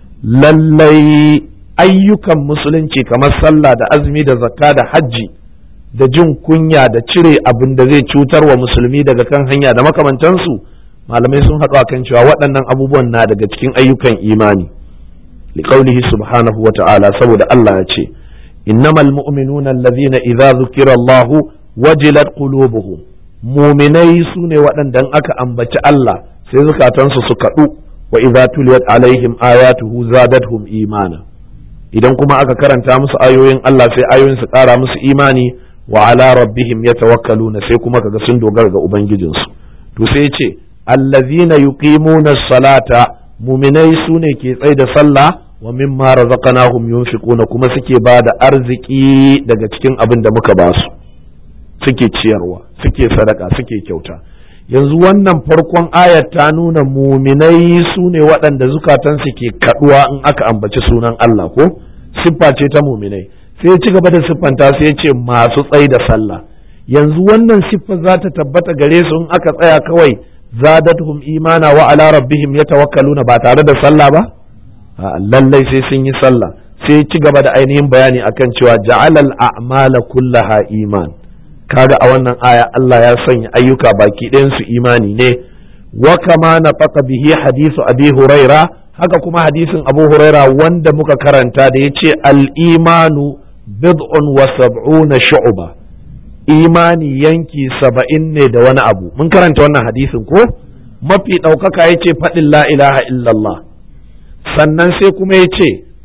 lallai ayyukan musulunci kamar sallah da azumi da zakka da hajji da jin kunya da cire abin da zai cutar wa musulmi daga kan hanya da makamantansu malamai sun haɗu akan cewa waɗannan abubuwan na daga cikin ayyukan imani liqaulihi subhanahu wa ta'ala saboda Allah ya ce innamal mu'minuna allazina idza dhukira Allahu wajilat qulubuhum muminai su ne waɗanda aka ambaci Allah sai zukatansu su kaɗu wa idza tuliyat alaihim ayatuhu zadatuhum imana idan kuma aka karanta musu ayoyin Allah sai ayoyin su ƙara musu imani wa ala rabbihim yatawakkaluna sai kuma kaga sun dogara ga ubangijinsu to sai ce allazina yuqimuna salata muminai su ne ke tsaye da sallah wa mimma razaqnahum yunfiquna kuma suke ba da arziki daga cikin abin da muka ba su suke ciyarwa suke sadaka suke kyauta yanzu wannan farkon ayat ta nuna muminai su ne waɗanda zukatansu ke kaɗuwa in aka ambaci sunan Allah ko siffa ce ta muminai sai ci gaba da siffanta sai ya ce masu tsayi da sallah yanzu wannan siffa za ta tabbata gare su in aka tsaya kawai zadatuhum imana wa ala rabbihim yatawakkaluna ba tare da sallah ba lallai sai sun yi sallah sai ci gaba da ainihin bayani akan cewa ja'alal a'mala kullaha iman kaga a wannan aya Allah ya sanya ayyuka baki ɗayansu imani ne wa kama na faka bihi hadisu abi huraira haka kuma hadisin abu huraira wanda muka karanta da ya ce al'imanu bid'un wa sab'una shu'ba imani yanki saba'in ne da wani abu mun karanta wannan hadisin ko mafi ɗaukaka ya ce faɗin la ilaha illallah sannan sai kuma ya ce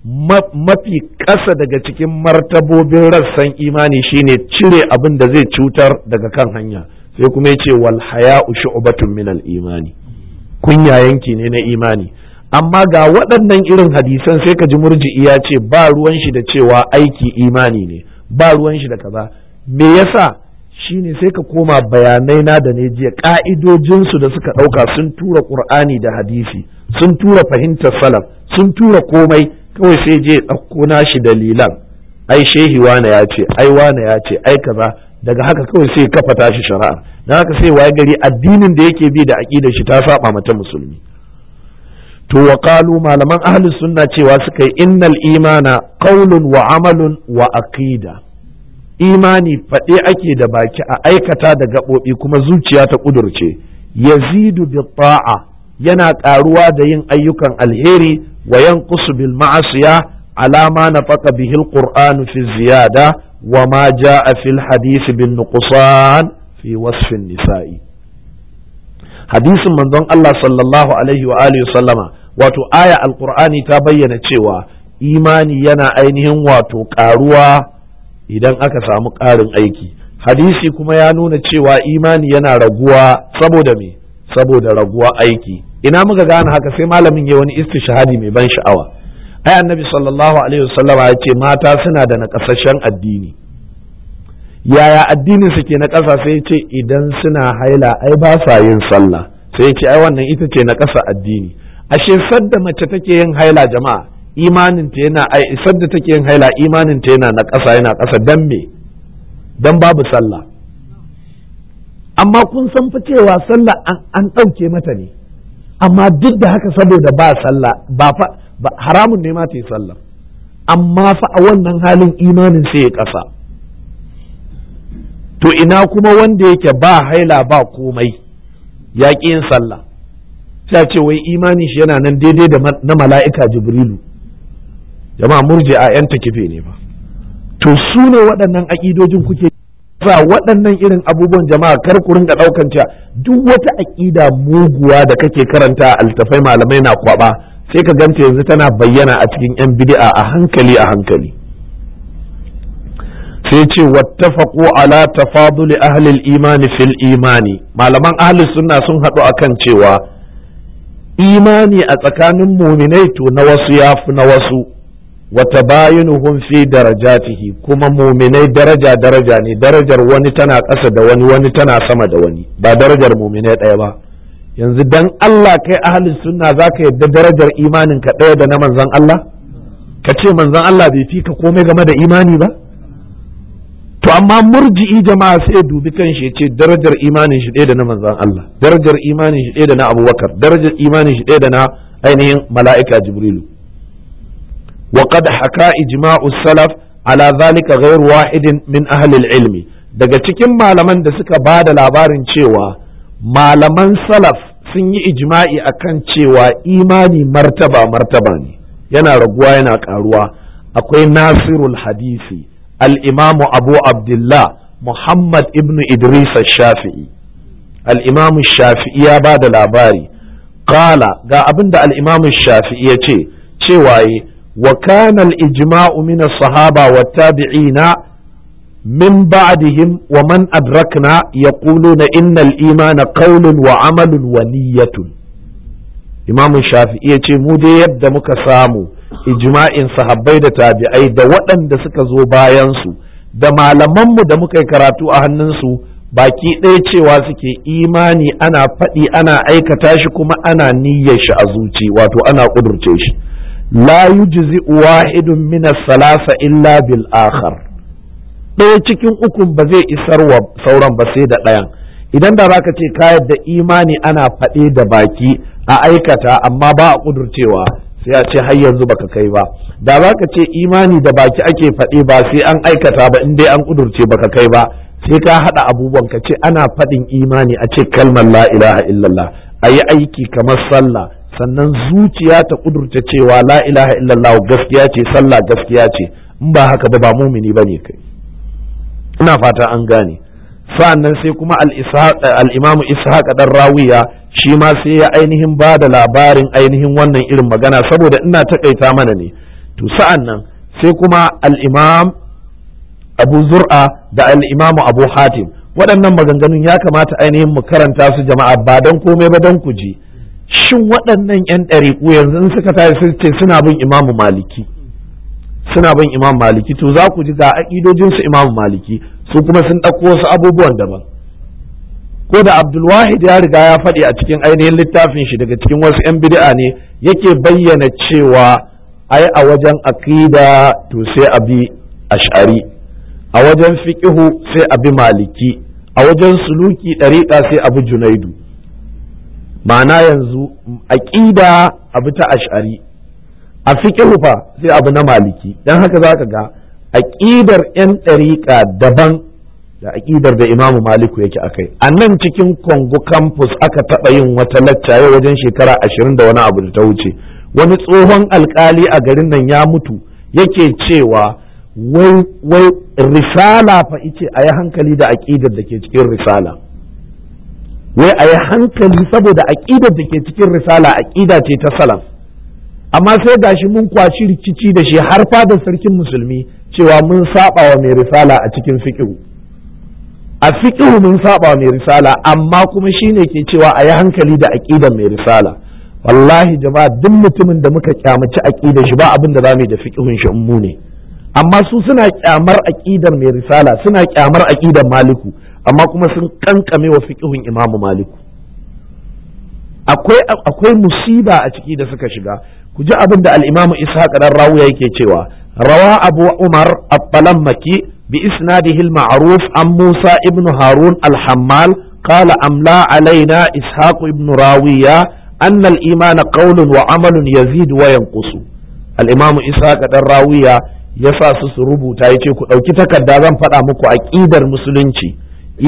mafi ƙasa daga cikin martabobin rassan imani shine cire abin da zai cutar daga kan hanya sai kuma ya ce wal haya'u shu'batun min al imani kunya yanki ne na imani amma ga waɗannan irin hadisan sai ka ji murji'i ya ce ba ruwan shi da cewa aiki imani ne ba ruwan shi da kaza me yasa shine sai ka koma bayanai na da ne jiya ka'idojinsu da suka ɗauka sun tura ƙur'ani da hadisi sun tura fahimtar salaf sun tura komai kawai sai je ɗauko nashi dalilan ai shehi wane ya ce ai wane ya ce ai kaza daga haka kawai sai kafa tashi shari'a dan haka sai waye gari addinin da yake bi da aqidar shi ta saba mata musulmi to wa qalu malaman ahli sunna cewa suka yi innal imana qaulun wa amalun wa aqida imani faɗe ake da baki a aikata da gaɓoɓi kuma zuciya ta ƙudurce yazidu bi ta'a yana ƙaruwa da yin ayyukan alheri wa yanqusu bil ma'asiya alama nafaqa bihi alqur'anu fi ziyada wa ma jaa fil hadisi bin nuqsan fi wasfin nisa'i hadisin manzon Allah sallallahu alaihi wa alihi sallama wato aya alqur'ani ta bayyana cewa imani yana ainihin wato ƙaruwa idan aka samu ƙarin aiki hadisi kuma ya nuna cewa imani yana raguwa saboda me saboda raguwa aiki ina muka gane haka sai malamin ya wani istishhadi mai ban sha'awa ai annabi sallallahu alaihi wasallama ya ce mata suna da nakasashen addini yaya addinin su ke na ƙasa sai ce idan suna haila ai ba sa yin sallah sai ce ai wannan ita ce na ƙasa addini ashe sadda mace take yin haila jama'a imanin ta yana ai sadda take yin haila imanin ta yana na ƙasa yana ƙasa dan me dan babu sallah amma kun san fa cewa sallah an ɗauke mata ne amma duk da haka saboda ba sallah ba fa haramun ne ma ta yi sallah amma fa a wannan halin imanin sai ya ƙasa to ina kuma wanda yake ba haila ba komai ya ƙi yin sallah sai ce wai imanin shi yana nan daidai da na mala'ika jibrilu jama'a murji a yan kife ne ba to su ne waɗannan aƙidojin kuke sa waɗannan irin abubuwan jama'a kar ku ringa ɗaukan cewa duk wata aƙida muguwa da kake karanta a altafai malamai na kwaba sai ka ganta yanzu tana bayyana a cikin yan bid'a a hankali a hankali sai ce wattafaqu ala tafaduli ahli al-iman fil imani malaman ahli sunna sun haɗu akan cewa imani a tsakanin muminai to na wasu yafi na wasu wata bayinuhum fi darajatihi kuma muminai daraja daraja ne darajar wani tana ƙasa da wani wani tana sama da wani ba darajar muminai ɗaya ba yanzu dan Allah kai ahalin sunna zaka yadda darajar imanin ka ɗaya da na manzon Allah ka ce manzon Allah bai fi ka komai game da imani ba to amma murji'i jama'a sai dubi kan shi ce darajar imanin shi ɗaya da na manzon Allah darajar imanin shi ɗaya da na Abubakar darajar imanin shi ɗaya da na ainihin mala'ika Jibrilu وقد حكى إجماع السلف على ذلك غير واحد من أهل العلم daga cikin malaman da suka ba da labarin cewa malaman salaf sun yi ijma'i akan cewa imani martaba martaba ne yana raguwa yana karuwa akwai nasirul hadisi al-imamu abu abdullah muhammad ibn idris shafi'i al-imamu shafi'i ya ba da labari kala ga abin da al-imamu shafi'i ya ce cewa وكان الإجماع من الصحابة والتابعين من بعدهم ومن أدركنا يقولون إن الإيمان قول وعمل ونية إمام الشافعي يقول مودي يبدأ مكسامو إجماع صحابي da tabi'ai da waɗanda suka zo bayansu da malamanmu da muka yi karatu a hannunsu baki ɗaya cewa suke imani ana faɗi ana aikata shi kuma ana niyyar shi a zuci wato ana ƙudurce shi la yujzi wahidun min salasa illa bil akhar ɗaya cikin ukun ba zai isar wa sauran ba sai da ɗayan idan da zaka ce ka yadda imani ana faɗe da baki a aikata amma ba a ƙudurcewa sai a ce har yanzu baka kai ba da zaka ce imani da baki ake faɗe ba sai an aikata ba in dai an ƙudurce baka kai ba sai ka haɗa abubuwan ka ce ana faɗin imani a ce kalmar la ilaha illallah a yi aiki kamar sallah sannan zuciya ta kudurta cewa la ilaha illallah gaskiya ce sallah gaskiya ce in ba haka ba ba mumini ba ne kai ina fata an gane sa'annan sai kuma al-imamu ishaq dan rawiya shi ma sai ya ainihin ba da labarin ainihin wannan irin magana saboda ina takaita mana ne to sa'an nan sai kuma al-imam abu zur'a da al-imamu abu hatim waɗannan maganganun ya kamata ainihin mu karanta su jama'a ba don komai ba don ku ji shin waɗannan 'yan ɗariƙu yanzu suka tashi sun ce suna bin imamu maliki suna bin imam maliki to za ku ji ga aƙidojinsu imamu maliki su kuma sun ɗauko wasu abubuwan daban ko da abdulwahid ya riga ya faɗi a cikin ainihin littafin shi daga cikin wasu 'yan bid'a ne yake bayyana cewa ai a wajen aqida to sai a bi ash'ari a wajen fiqihu sai a bi maliki a wajen suluki ɗariƙa sai a bi junaidu ma'ana yanzu aqida a bi ta ash'ari a fiqihu fa sai abu na maliki dan haka zaka ga aqidar 'yan ɗariƙa daban da aƙidar da imamu maliku yake akai a nan cikin kongo campus aka taɓa yin wata lacca yau wajen shekara ashirin da wani abu da ta wuce wani tsohon alkali a garin nan ya mutu yake cewa wai wai risala fa ice a yi hankali da aƙidar da ke cikin risala wai a yi hankali saboda aƙidar da ke cikin risala aƙida ce ta salaf amma sai gashi mun kwashi rikici da shi har fadar sarkin musulmi cewa mun saba wa mai risala a cikin fiqh a fiqhu mun saba mai risala amma kuma shine ke cewa a yi hankali da aqidar mai risala wallahi jama'a duk mutumin da muka kyamaci aqidar shi ba abin da zamu yi da fiqhun shi mu ne amma su suna kyamar aqidar mai risala suna kyamar aqidar maliku amma kuma sun kankame wa fiqhun imamu maliku akwai akwai musiba a ciki da suka shiga ku ji abin da al-imamu ishaq dan rawiya yake cewa rawa abu umar at-talammaki بإسناده المعروف عن موسى ابن هارون الحمال قال أملا علينا إسحاق ابن راوية أن الإيمان قول وعمل يزيد وينقص الإمام إسحاق الراوية yasa su su rubuta ya ce ku ɗauki takarda zan faɗa muku aƙidar musulunci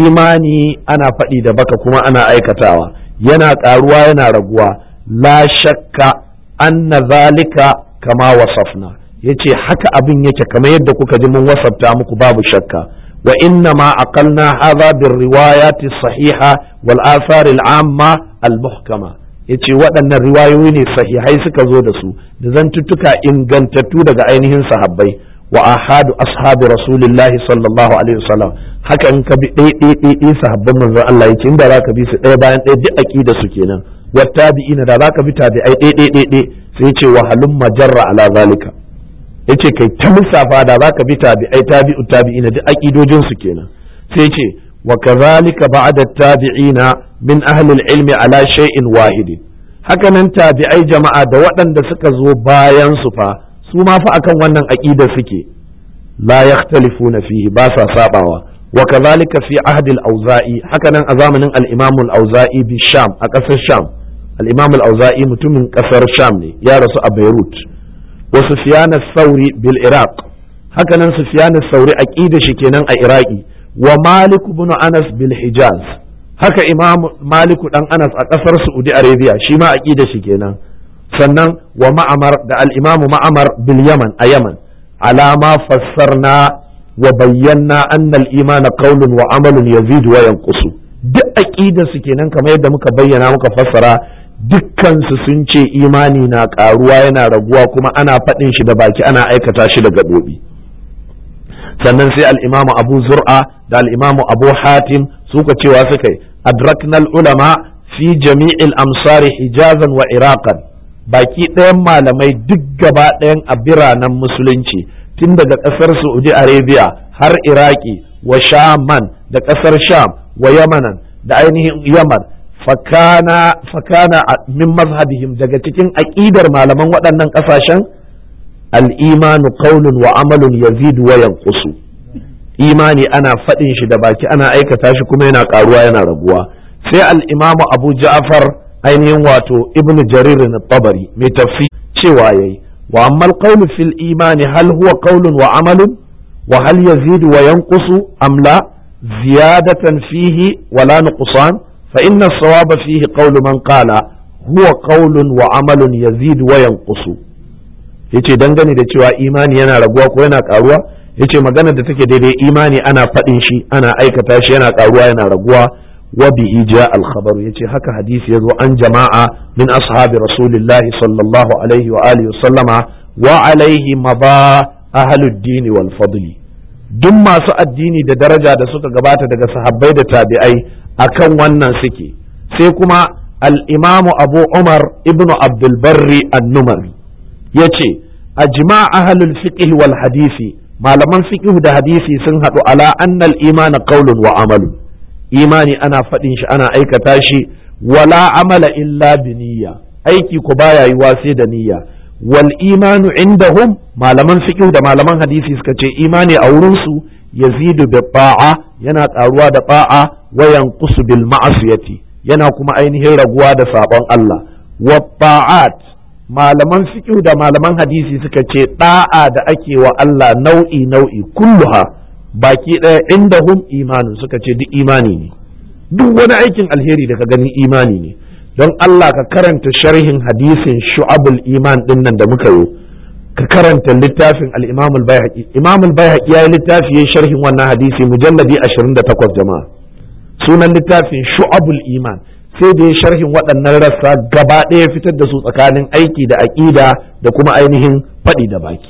imani ana faɗi da baka kuma ana aikatawa yana ƙaruwa yana raguwa la shakka anna zalika kama wasafna ya ce haka abin yake kamar yadda kuka ji mun wasafta muku babu shakka wa inna ma aqalna hadha bir riwayati sahiha wal athar al amma al muhkama yace waɗannan riwayoyi ne sahihai suka zo da su da zantuttuka ingantattu daga ainihin sahabbai wa ahadu ashabi rasulillah sallallahu alaihi wasallam haka in ka bi ɗaya ɗaya sahabban manzon Allah yace inda zaka bi su ɗaya bayan ɗaya duk aqida su kenan wa tabi'ina da zaka bi tabi'ai ɗaya ɗaya ɗaya sai yace wa halum majarra ala zalika yace kai ta lissafa da zaka bi tabi'ai tabi'u tabi'ina duk aqidojin su kenan sai yace wa kadhalika ba'da tabi'ina min ahli al-ilmi ala shay'in wahid haka nan tabi'ai jama'a da waɗanda suka zo bayan su fa su ma fa akan wannan aqida suke la yakhtalifuna fihi ba sa sabawa wa kadhalika fi ahdi al-auza'i haka nan a zamanin al-imam al-auza'i bi sham a ƙasar sham al-imam al-auza'i mutumin ƙasar sham ne ya rasu a beirut wa Sufyan sauri bil Iraq haka nan Sufyan sauri aqida shi kenan a Iraki wa Malik ibn Anas bil Hijaz haka Imam Malik dan Anas a kasar Saudi Arabia shi ma aqida shi kenan sannan wa Ma'mar da al-Imam Ma'mar bil Yaman a Yaman alama fassarna wa bayyana anna al-iman qawlun wa amalun yazidu wa yanqusu duk aqida su kenan kamar yadda muka bayyana muka fassara dukkansu sun ce imani na karuwa yana raguwa kuma ana faɗin shi da baki ana aikata shi da gaɓoɓi sannan sai al'imamu abu zur'a da al'imamu abu hatim suka cewa suka yi adraknal ulama fi jami'il amsari hijazan wa iraqan baki ɗayan malamai duk gaba ɗayan a biranen musulunci tun daga ƙasar saudi arabia har iraki wa shaman da ƙasar sham wa yamanan da ainihin yaman fakana fakana min mazhabihim daga cikin aƙidar malaman waɗannan ƙasashen al'imanu qaulun wa amalun yazidu wa yanqusu imani ana faɗin shi da baki ana aikata shi kuma yana ƙaruwa yana raguwa sai al-imamu abu ja'far ainihin wato ibnu jarir na tabari mai tafsir cewa yayi wa amma al fil imani hal huwa qaulun wa amalun wa hal yazidu wa yanqusu am la ziyadatan fihi wala nuqsan فإن الصواب فيه قول من قال هو قول وعمل يزيد وينقص yace dangane da cewa imani yana raguwa ko yana karuwa yace magana da take daidai imani ana faɗin shi ana aikata shi yana karuwa yana raguwa wa bihi ja al khabaru yace haka hadisi yazo an jama'a min ashabi rasulillahi sallallahu alaihi wa alihi sallama wa alaihi maba ahlud dini wal fadli duk masu addini da daraja da suka gabata daga sahabbai da tabi'ai akan wannan suke sai kuma al-imamu abu umar ibnu abdul barri an-numari yace ajma ahlul fiqh wal hadisi malaman fiqh da hadisi sun haɗu ala annal iman qaulun wa amalun imani ana faɗin shi ana aikata shi wala amala illa bi niyya aiki ko baya yiwa sai da niyya wal imanu indahum malaman fiqh da malaman hadisi suka ce imani a wurin su yazidu bi ta'a yana karuwa da ta'a wa yanqusu bil ma'siyati yana kuma ainihin raguwa da sabon Allah wa ta'at malaman fiqh da malaman hadisi suka ce da'a da ake wa Allah nau'i nau'i kulluha baki ɗaya indahum imanu suka ce duk imani ne duk wani aikin alheri da ka gani imani ne don Allah ka karanta sharhin hadisin shu'abul iman din nan da muka yi ka karanta littafin al-Imam al-Baihaqi Imam al-Baihaqi yayi littafi yayin sharhin wannan hadisi mujalladi 28 jama'a sunan littafin shu'abul iman sai da ya sharhin waɗannan rassa gaba ɗaya fitar da su tsakanin aiki da aƙida da kuma ainihin faɗi da baki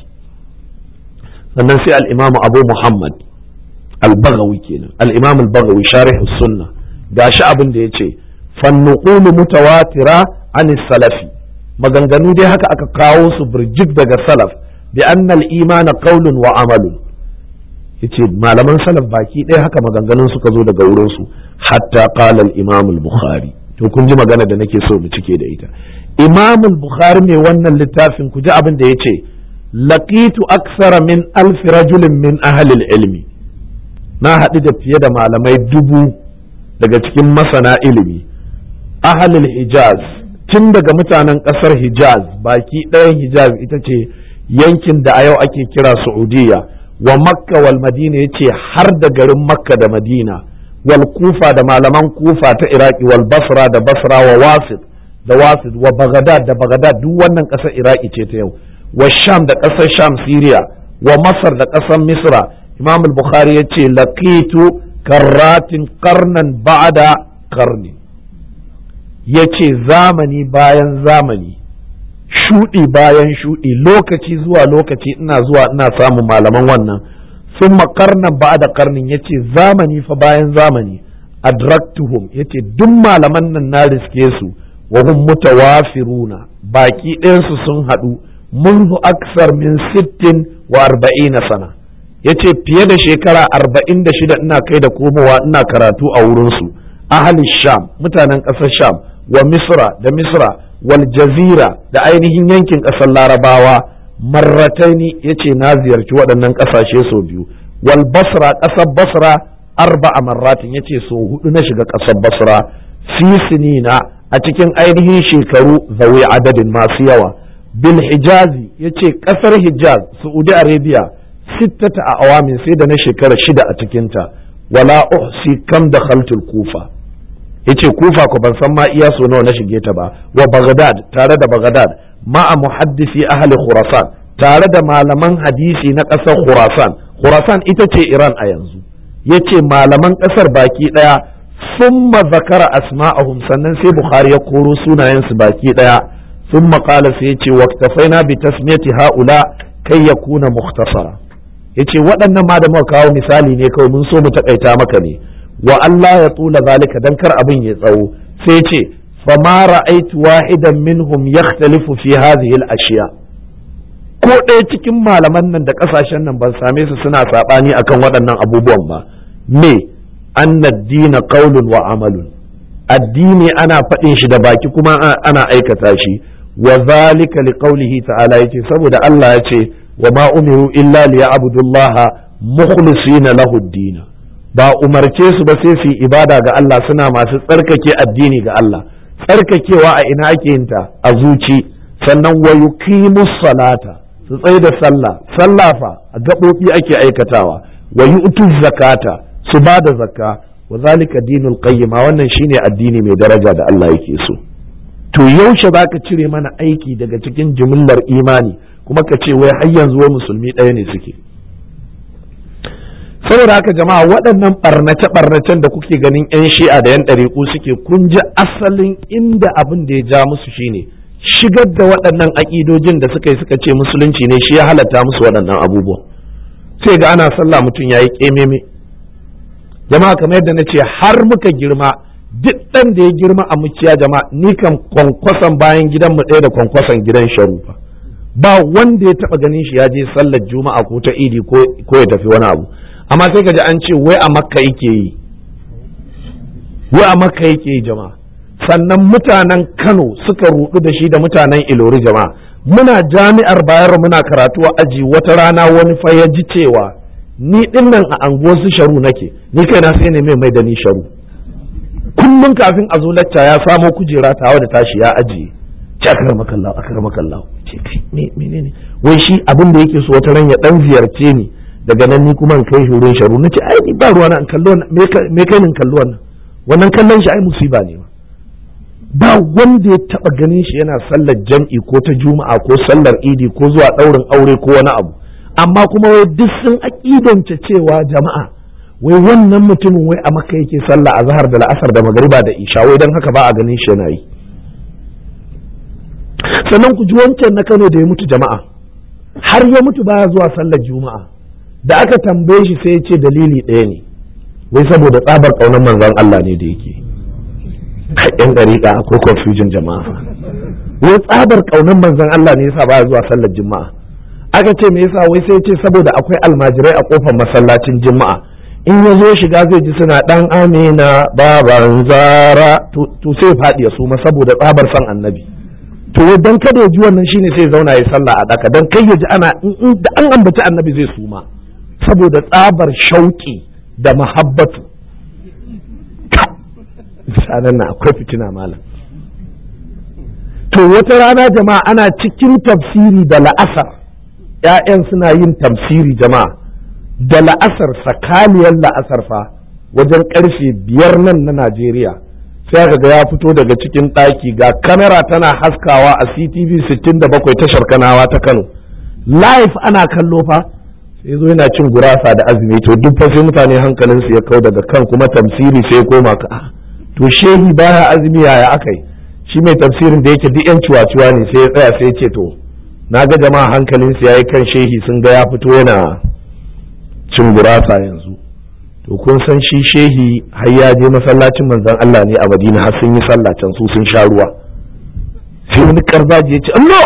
sannan sai al-Imam Abu Muhammad al-Baghawi kenan al-Imam al-Baghawi sharih sunna gashi abin da yace fannuqulu mutawatira an salafi maganganu dai haka aka kawo su birjik daga salaf bi anna al-imana qawlun wa amalun yace malaman salaf baki ɗaya haka maganganun suka zo daga wurin su hatta qala al-imam al-bukhari to kun ji magana da nake so mu cike da ita imam al-bukhari mai wannan littafin ku ji abin da yace laqitu aksara min alf rajulin min ahli al-ilmi na haɗu da fiye da malamai dubu daga cikin masana ilimi ahalul hijaz tun daga mutanen ƙasar hijaz baki ɗayan hijaz ita ce yankin da a yau ake kira saudiya wa makka wal madina ya ce har da garin makka da madina wal kufa da malaman kufa ta iraki wal basra da basra wa wasit da wasit wa bagadad da bagadad duk wannan ƙasar iraki ce ta yau wa sham da ƙasar sham siriya wa masar da ƙasar misra imam al-bukhari ya ce laqitu karratin karnan ba'da karni ya ce zamani bayan zamani shuɗi bayan shuɗi lokaci zuwa lokaci ina zuwa ina samun malaman wannan sun makarnan ba'da karnin ya ce zamani fa bayan zamani adraktuhum ya ce duk malaman nan na riske su wa hum mutawafiruna baki ɗayansu sun haɗu منذ أكثر من ست وأربعين سنة ya ce fiye da shekara arba'in da shida ina kai da komowa ina karatu a wurinsu ahli sham mutanen ƙasar sham wa misra da misra wal jazira da ainihin yankin ƙasar larabawa marrataini ya ce na ziyarci waɗannan ƙasashe sau biyu wal basra ƙasar basra arba'a marratin ya ce sau hudu na shiga ƙasar basra fi sinina a cikin ainihin shekaru zawi adadin masu yawa bil hijazi ya ce ƙasar hijaz saudi arabia sittata a awamin sai da na shekara shida a cikinta wala uhsi kam da khaltul kufa yace kufa ko ban san ma iya so nawa na shige ta ba wa baghdad tare da baghdad ma'a muhaddisi ahli khurasan tare da malaman hadisi na ƙasar khurasan khurasan ita ce iran a yanzu yace malaman ƙasar baki ɗaya summa zakara asma'ahum sannan sai bukhari ya koro sunayensu baki ɗaya summa qala sai yace waqtafaina bi tasmiyati haula kai yakuna mukhtasara yace waɗannan ma da muka kawo misali ne kawai mun so mu takaita maka ne wa Allah ya tula zalika dan kar abin ya tsawo sai ce fa ma ra'aitu wahidan minhum yakhtalifu fi hadhihi al-ashiya ko ɗaya cikin malaman nan da ƙasashen nan ban same su suna saɓani akan waɗannan abubuwan ba me anna dina qaulun wa amalun addini ana faɗin shi da baki kuma ana aikata shi wa zalika liqaulihi ta'ala yace saboda Allah ya ce wa ma umiru illa liya'budullaha mukhlisina lahu ad ba umarce su ba sai su ibada ga Allah suna masu tsarkake addini ga Allah tsarkakewa a ina ake yin ta a zuci sannan wa yuqimus salata su tsaye da sallah sallah fa a gaɓoɓi ake aikatawa wa yu'tu zakata su ba da zakka wa zalika dinul qayyima wannan shine addini mai daraja da Allah yake so to yaushe zaka cire mana aiki daga cikin jimillar imani kuma ka ce wai har yanzu wai musulmi ɗaya ne suke saboda haka jama'a waɗannan ɓarnace-ɓarnacen da kuke ganin 'yan shi'a da 'yan ɗariƙu suke kun ji asalin inda abin da ya ja musu shine shigar da waɗannan aƙidojin da suka yi suka ce musulunci ne shi ya halatta musu waɗannan abubuwan sai ga ana sallah mutum ya yi ƙememe jama'a kamar yadda na ce har muka girma duk ɗan da ya girma a muciya jama'a ni kan kwankwason bayan gidan mu ɗaya da kwankwason gidan sharufa ba wanda ya taɓa ganin shi ya je sallar juma'a ko ta idi ko ya tafi wani abu amma sai ka ji an ce wai a makka yake yi wai a makka yake yi jama'a sannan mutanen kano suka rudu da shi da mutanen ilori jama'a muna jami'ar bayar muna karatu a aji wata rana wani fa ya ji cewa ni dinnan a anguwar su sharu nake ni kaina sai ne mai mai da ni sharu kullum kafin a zo lacca ya samo kujera tawa da tashi ya ajiye ce akar makallahu akar makallahu ce kai menene wai shi abin da yake so wata ran ya dan ziyarce ni daga nan ni kuma in kai shi wurin sharu nace ai ni ba ruwa na in kallo me kai ni kallo wannan wannan kallon shi ai musiba ne ba wanda ya taba ganin shi yana sallar jam'i ko ta juma'a ko sallar idi ko zuwa daurin aure ko wani abu amma kuma wai duk sun aƙidance cewa jama'a wai wannan mutumin wai a maka yake sallah a zahar da la'asar da magariba da isha wai don haka ba a ganin shi yana yi sannan ku ji wancan na kano da ya mutu jama'a har ya mutu baya zuwa sallar juma'a da aka tambaye shi sai ya ce dalili ɗaya ne wai saboda tsabar ƙaunar manzon Allah ne da yake yan dariƙa akwai confusion jama'a wai tsabar ƙaunar manzon Allah ne yasa baya zuwa sallar juma'a aka ce me yasa wai sai ce saboda akwai almajirai a kofar masallacin juma'a in ya zo shiga zai ji suna dan amina baban zara to sai faɗi ya suma saboda tsabar san annabi to dan kada ya ji wannan shine sai zauna ya sallah a daka dan kai ya ji ana da an ambaci annabi zai suma saboda tsabar shauki da mahabbatu sanan na akwai fitina malam to wata rana jama'a ana cikin tafsiri da la'asar ‘ya'yan suna yin tafsiri jama'a da la'asar sakaliyar la'asar fa wajen ƙarfe biyar nan na Najeriya sai aka ga ya fito daga cikin ɗaki ga kamera tana haskawa a CTV 67 tashar kanawa ta Kano live ana kallo fa sai zo yana cin gurasa da azumi to duk fa sai mutane hankalinsu ya kau daga kan kuma tafsiri sai koma ka to shehi baya azumi yaya akai shi mai tafsirin da yake duk yan ciwaciwa ne sai ya tsaya sai ya ce to na ga jama'a hankalinsu ya yi kan shehi sun ga ya fito yana cin gurasa yanzu to kun san shi shehi har ya je masallacin manzon Allah ne a Madina har sun yi sallah can su sun sha ruwa sai wani karzaji ya ce Allah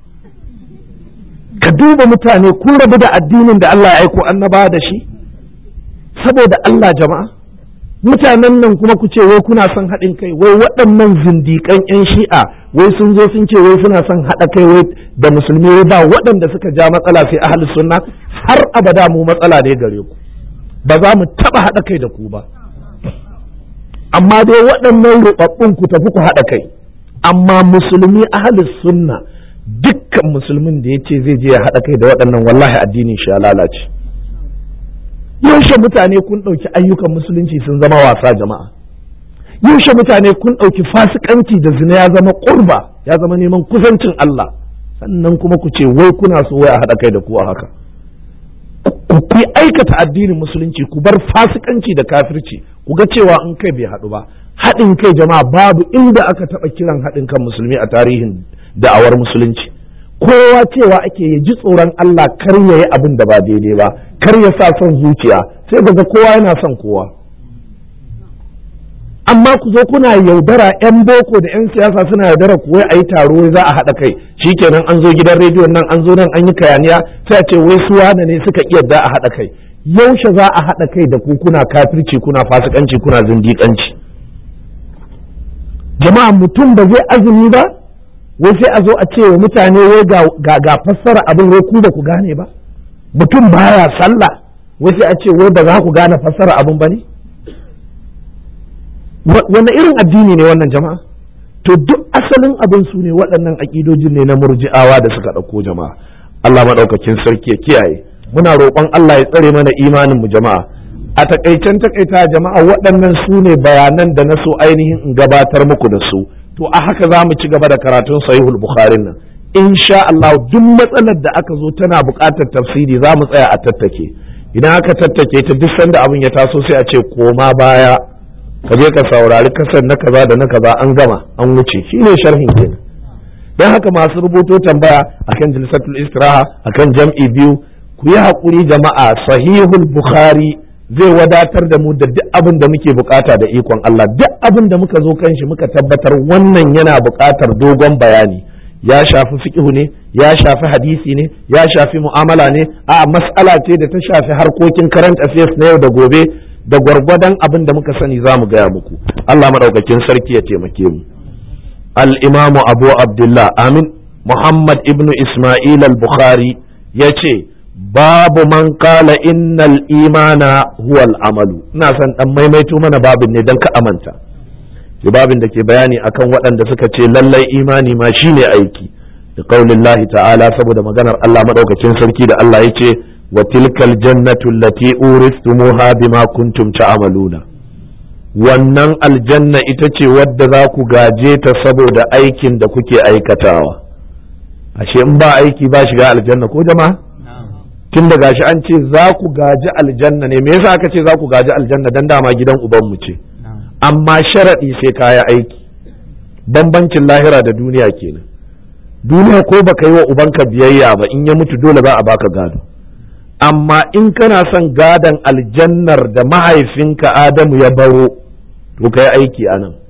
ka duba mutane kun rabu da addinin da Allah ya aiko annaba da shi saboda Allah jama'a mutanen nan kuma ku ce wai kuna son haɗin kai wai waɗannan zindiƙan 'yan shi'a wai sun zo sun ce wai suna son haɗa kai wai da musulmi wai ba waɗanda suka ja matsala sai ahli sunna har abada mu matsala ne gare ku ba za mu taɓa haɗa kai da ku ba amma dai waɗannan ruɓaɓɓun ku tafi ku haɗa kai amma musulmi ahli sunna dukkan musulmin da ya ce zai je ya haɗa kai da waɗannan wallahi addinin shi ya lalace yaushe mutane kun ɗauki ayyukan musulunci sun zama wasa jama'a yaushe mutane kun ɗauki fasikanci da zina ya zama ƙurba ya zama neman kusancin Allah sannan kuma ku ce wai kuna so wai a haɗa kai da ku a haka ku yi aikata addinin musulunci ku bar fasikanci da kafirci ku ga cewa in kai bai haɗu ba haɗin kai jama'a babu inda aka taɓa kiran haɗin kan musulmi a tarihin da'awar musulunci kowa cewa ake ya ji tsoron Allah kar ya yi abin da ba daidai ba kar ya sa son zuciya sai daga kowa yana son kowa amma ku zo kuna yaudara yan boko da yan siyasa suna yaudara ku wai a yi taro za a haɗa kai shikenan an zo gidan rediyon nan an zo nan an yi kayaniya sai a ce wai su wane ne suka iya da a haɗa kai yaushe za a haɗa kai da ku kuna kafirci kuna fasikanci kuna zindiƙanci jama'a mutum ba zai azumi ba wai sai a zo a ce wa mutane wai ga ga fassara abin wai ku ba ku gane ba mutum baya sallah wai sai a ce wai ba za ku gane fassara abin ba ne wanne irin addini ne wannan jama'a to duk asalin abin su ne waɗannan aƙidojin ne na murji'awa da suka ɗauko jama'a Allah maɗaukakin sarki ya kiyaye muna roƙon Allah ya tsare mana imanin mu jama'a a takaicen takaita jama'a waɗannan su ne bayanan da na so ainihin in gabatar muku da su to a haka za mu ci gaba da karatun sahihul bukhari nan insha Allah duk matsalar da aka zo tana buƙatar tafsiri za mu tsaya a tattake idan aka tattake ta duk sanda abin ya taso sai a ce koma baya ka je ka saurari kasar na kaza da na kaza an gama an wuce shine sharhin kenan don haka masu rubuto tambaya akan jilsatul istiraha akan jam'i biyu ku yi haƙuri jama'a sahihul bukhari zai wadatar da mu da duk abin da muke bukata da ikon Allah duk abin da muka zo kan shi muka tabbatar wannan yana bukatar dogon bayani ya shafi fiqhu ne ya shafi hadisi ne ya shafi mu'amala ne a mas'ala ce da ta shafi harkokin current affairs na yau da gobe da gwargwadon abin da muka sani za mu gaya muku Allah maɗaukakin sarki ya taimake mu al-imamu abu abdullah amin muhammad ibnu isma'il al-bukhari ya ce babu man kala innal imana huwa amalu ina son dan maimaito mana babin ne don ka amanta babin da ke bayani akan waɗanda suka ce lallai imani ma shine aiki da qaulillahi ta'ala saboda maganar Allah maɗaukakin sarki da Allah ya ce وتلك الجنة التي أورثتموها بما كنتم تعملون wannan aljanna ita ce wadda za ku gaje ta saboda aikin da kuke aikatawa ashe in ba aiki ba shiga aljanna ko jama'a tun da gashi an ce za ku gaji aljanna ne me yasa aka ce za ku gaji aljanna dan dama gidan ubanmu ce amma sharaɗi sai kaya aiki bambancin lahira da duniya kenan duniya ko baka yi wa ubanka biyayya ba in ya mutu dole za a baka gado amma in kana son gadon aljannar da mahaifinka Adamu ya baro to kai aiki a nan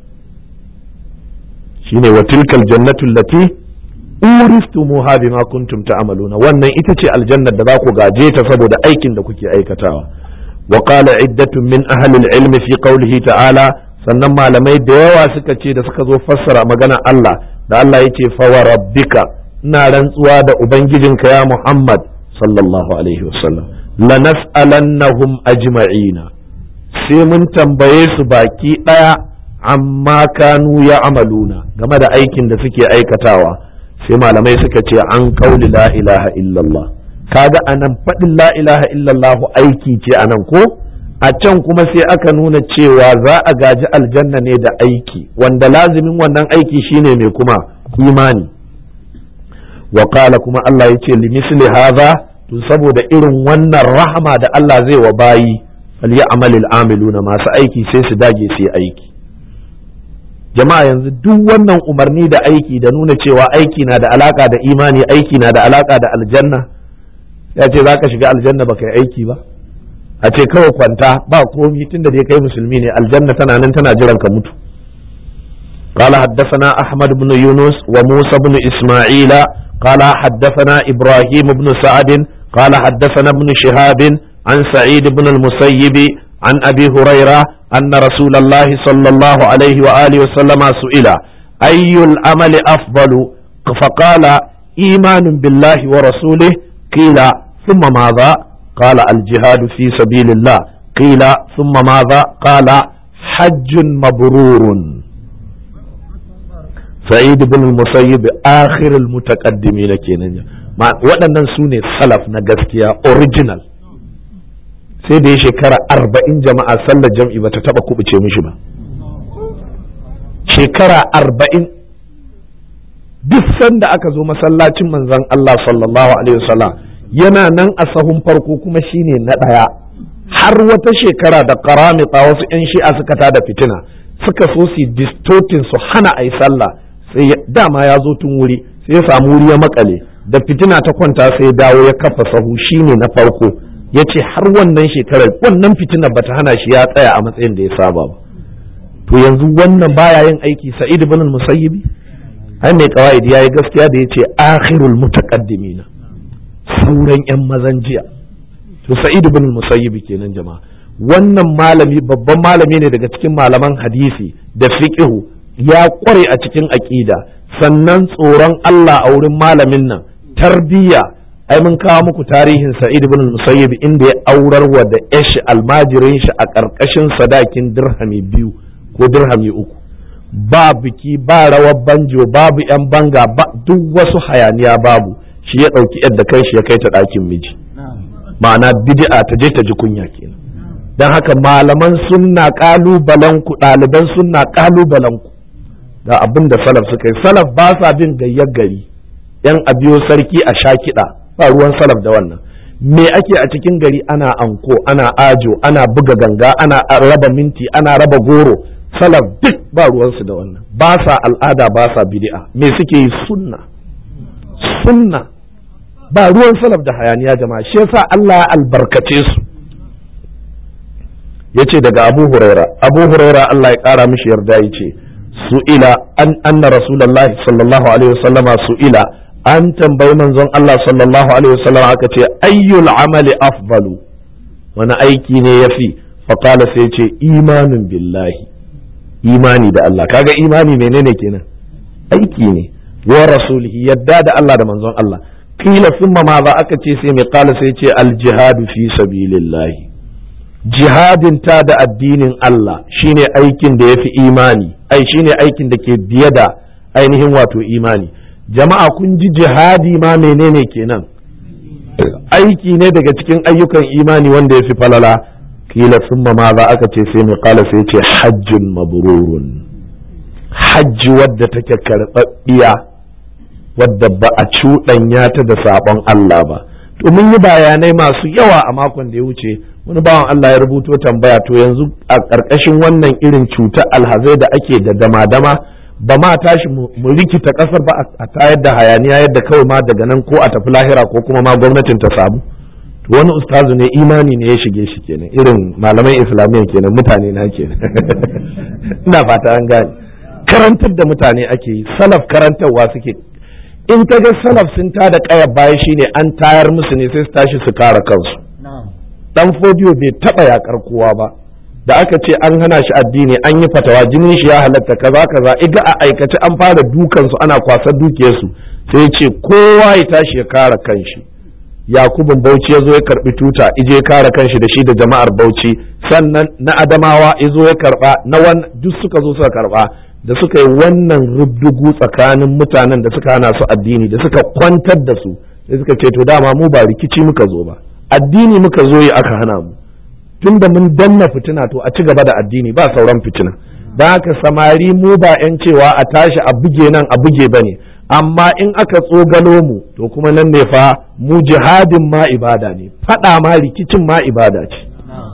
shine wa tilkal jannatu allati uristumuha bima kuntum ta'maluna wannan ita ce aljannar da za ku gaje ta saboda aikin da kuke aikatawa wa qala iddatun min ahli al-ilmi fi qawlihi ta'ala sannan malamai da yawa suka ce da suka zo fassara magana Allah da Allah yace fa wa rabbika ina rantsuwa da ubangijinka ya Muhammad sallallahu alaihi wasallam lanas'alannahum ajma'ina sai mun tambaye su baki daya amma kanu ya amaluna game da aikin da suke aikatawa sai malamai suka ce an kauli la ilaha illallah kaga anan faɗin la ilaha illallah aiki ce anan ko a can kuma sai aka nuna cewa za a gaji aljanna ne da aiki wanda lazimin wannan aiki shine mai kuma imani wa kuma Allah ya ce limisli haza to saboda irin wannan rahama da Allah zai wa bayi falyamalil amiluna masu aiki sai su dage su yi aiki jama'a yanzu duk wannan umarni da aiki da nuna cewa aiki na da alaka da imani aiki na da alaka da aljanna ya ce za ka shiga aljanna ba kai aiki ba a ce kawai kwanta ba komi tunda dai kai musulmi ne aljanna tana nan tana jiran ka mutu قال حدثنا أحمد بن يونس وموسى بن إسماعيل قال حدثنا إبراهيم بن سعد قال حدثنا ابن شهاب عن سعيد بن المسيب عن أبي هريرة أن رسول الله صلى الله عليه وآله وسلم سئل أي العمل أفضل فقال إيمان بالله ورسوله قيل ثم ماذا قال الجهاد في سبيل الله قيل ثم ماذا قال حج مبرور سعيد بن المسيب آخر المتقدمين kenan waɗannan su ne salaf na gaskiya original sai da ya shekara arba'in jama'a sallar jam'i ba ta taɓa kubuce mishi ba shekara arba'in duk sanda aka zo masallacin manzon Allah sallallahu alaihi wasallam yana nan a sahun farko kuma shine na ɗaya har wata shekara da karamita wasu 'yan shi'a suka tada fitina suka so su distortin su hana a yi sallah sai dama ya zo tun wuri sai ya samu wuri ya makale da fitina ta kwanta sai dawo ya kafa sahu shine na farko ya ce har wannan shekarar wannan fitina bata hana shi ya tsaya a matsayin da ya saba ba to yanzu wannan baya yin aiki sa'id ibn al-musayyibi ai mai qawaidi yayi gaskiya da yace akhirul mutaqaddimin sauran yan mazan jiya to sa'id ibn al-musayyibi kenan jama'a wannan malami babban malami ne daga cikin malaman hadisi da fiqhu ya kware a cikin aqida sannan tsoron Allah a wurin malamin nan tarbiyya ai mun kawo muku tarihin sa'id ibn musayyib inda ya aurar wa da yashi almajirin shi a ƙarƙashin sadakin dirhami biyu ko dirhami uku ba biki ba rawar banjo babu yan banga ba duk wasu hayaniya babu shi ya ɗauki yadda kai shi ya kai ta ɗakin miji ma'ana bid'a ta je ta ji kunya kenan don haka malaman sunna ƙalubalen ku ɗaliban sunna ƙalubalen ku da abin da salaf suka yi salaf ba sa bin gayyar gari yan abiyo sarki a sha kiɗa ba ruwan salaf da wannan me ake a cikin gari ana anko ana ajo ana buga ganga ana raba minti ana raba goro salaf duk ba ruwansu da wannan ba sa al'ada ba sa bid'a me suke yi sunna sunna ba ruwan salaf da hayaniya jama'a shi yasa Allah ya albarkace su yace daga Abu Huraira Abu Huraira Allah ya kara mishi yarda yace su'ila an anna rasulullahi sallallahu alaihi wasallama su'ila an tambayi manzon Allah sallallahu alaihi wasallam aka ce ayyul amali afdalu wani aiki ne yafi faqala sai ce imanin billahi imani da Allah kaga imani menene kenan aiki ne wa rasulihi yadda da Allah da manzon Allah kila summa ma za aka ce sai mai kala sai ce aljihadu fi sabilillahi jihadin ta da addinin Allah shine aikin da yafi imani ai shine aikin da ke biye da ainihin wato imani jama'a kun ji jihadi ma menene kenan aiki ne daga cikin ayyukan imani wanda yafi falala kila summa ma za aka ce sai mai kala sai ce hajjun mabrurun hajji wadda take karɓaɓɓiya wadda ba a cuɗanya ta da sabon Allah ba to mun yi bayanai masu yawa a makon da ya wuce wani bawan Allah ya rubuto tambaya to yanzu a ƙarƙashin wannan irin cutar alhazai da ake da dama-dama ba ma tashi mu rikita ƙasar ba a tayar da hayaniya yadda kawai ma daga nan ko a tafi lahira ko kuma ma gwamnatin ta samu to wani ustazu ne imani ne ya shige shi kenan irin malaman islamiyya kenan mutane na kenan ina fata an gane karantar da mutane ake yi salaf karantarwa suke in ka ga salaf sun tada kayar baya shine an tayar musu ne sai su tashi su kare kansu dan fodiyo bai taba yakar kowa ba da aka ce an hana shi addini an yi fatawa jinin shi ya halatta kaza kaza iga a aikace an fara dukan su ana kwasar dukiyarsu sai ce kowa ya tashi ya kare kanshi yakubun bauchi ya zo ya karbi tuta ije kare kanshi da shi da jama'ar bauchi sannan na adamawa ya zo ya karba na wan duk suka zo suka karba da suka yi wannan rubdugu tsakanin mutanen da suka hana su addini da suka kwantar da su sai suka ce to dama mu ba rikici muka zo ba addini muka zo yi aka hana mu tun da mun danna fitina to a ci gaba da addini ba sauran fitina don haka samari mu ba 'yan cewa a tashi a buge nan a buge ba ne amma in aka tsogalo mu to kuma nan ne fa mu jihadin ma ibada ne faɗa ma rikicin ma ibada ce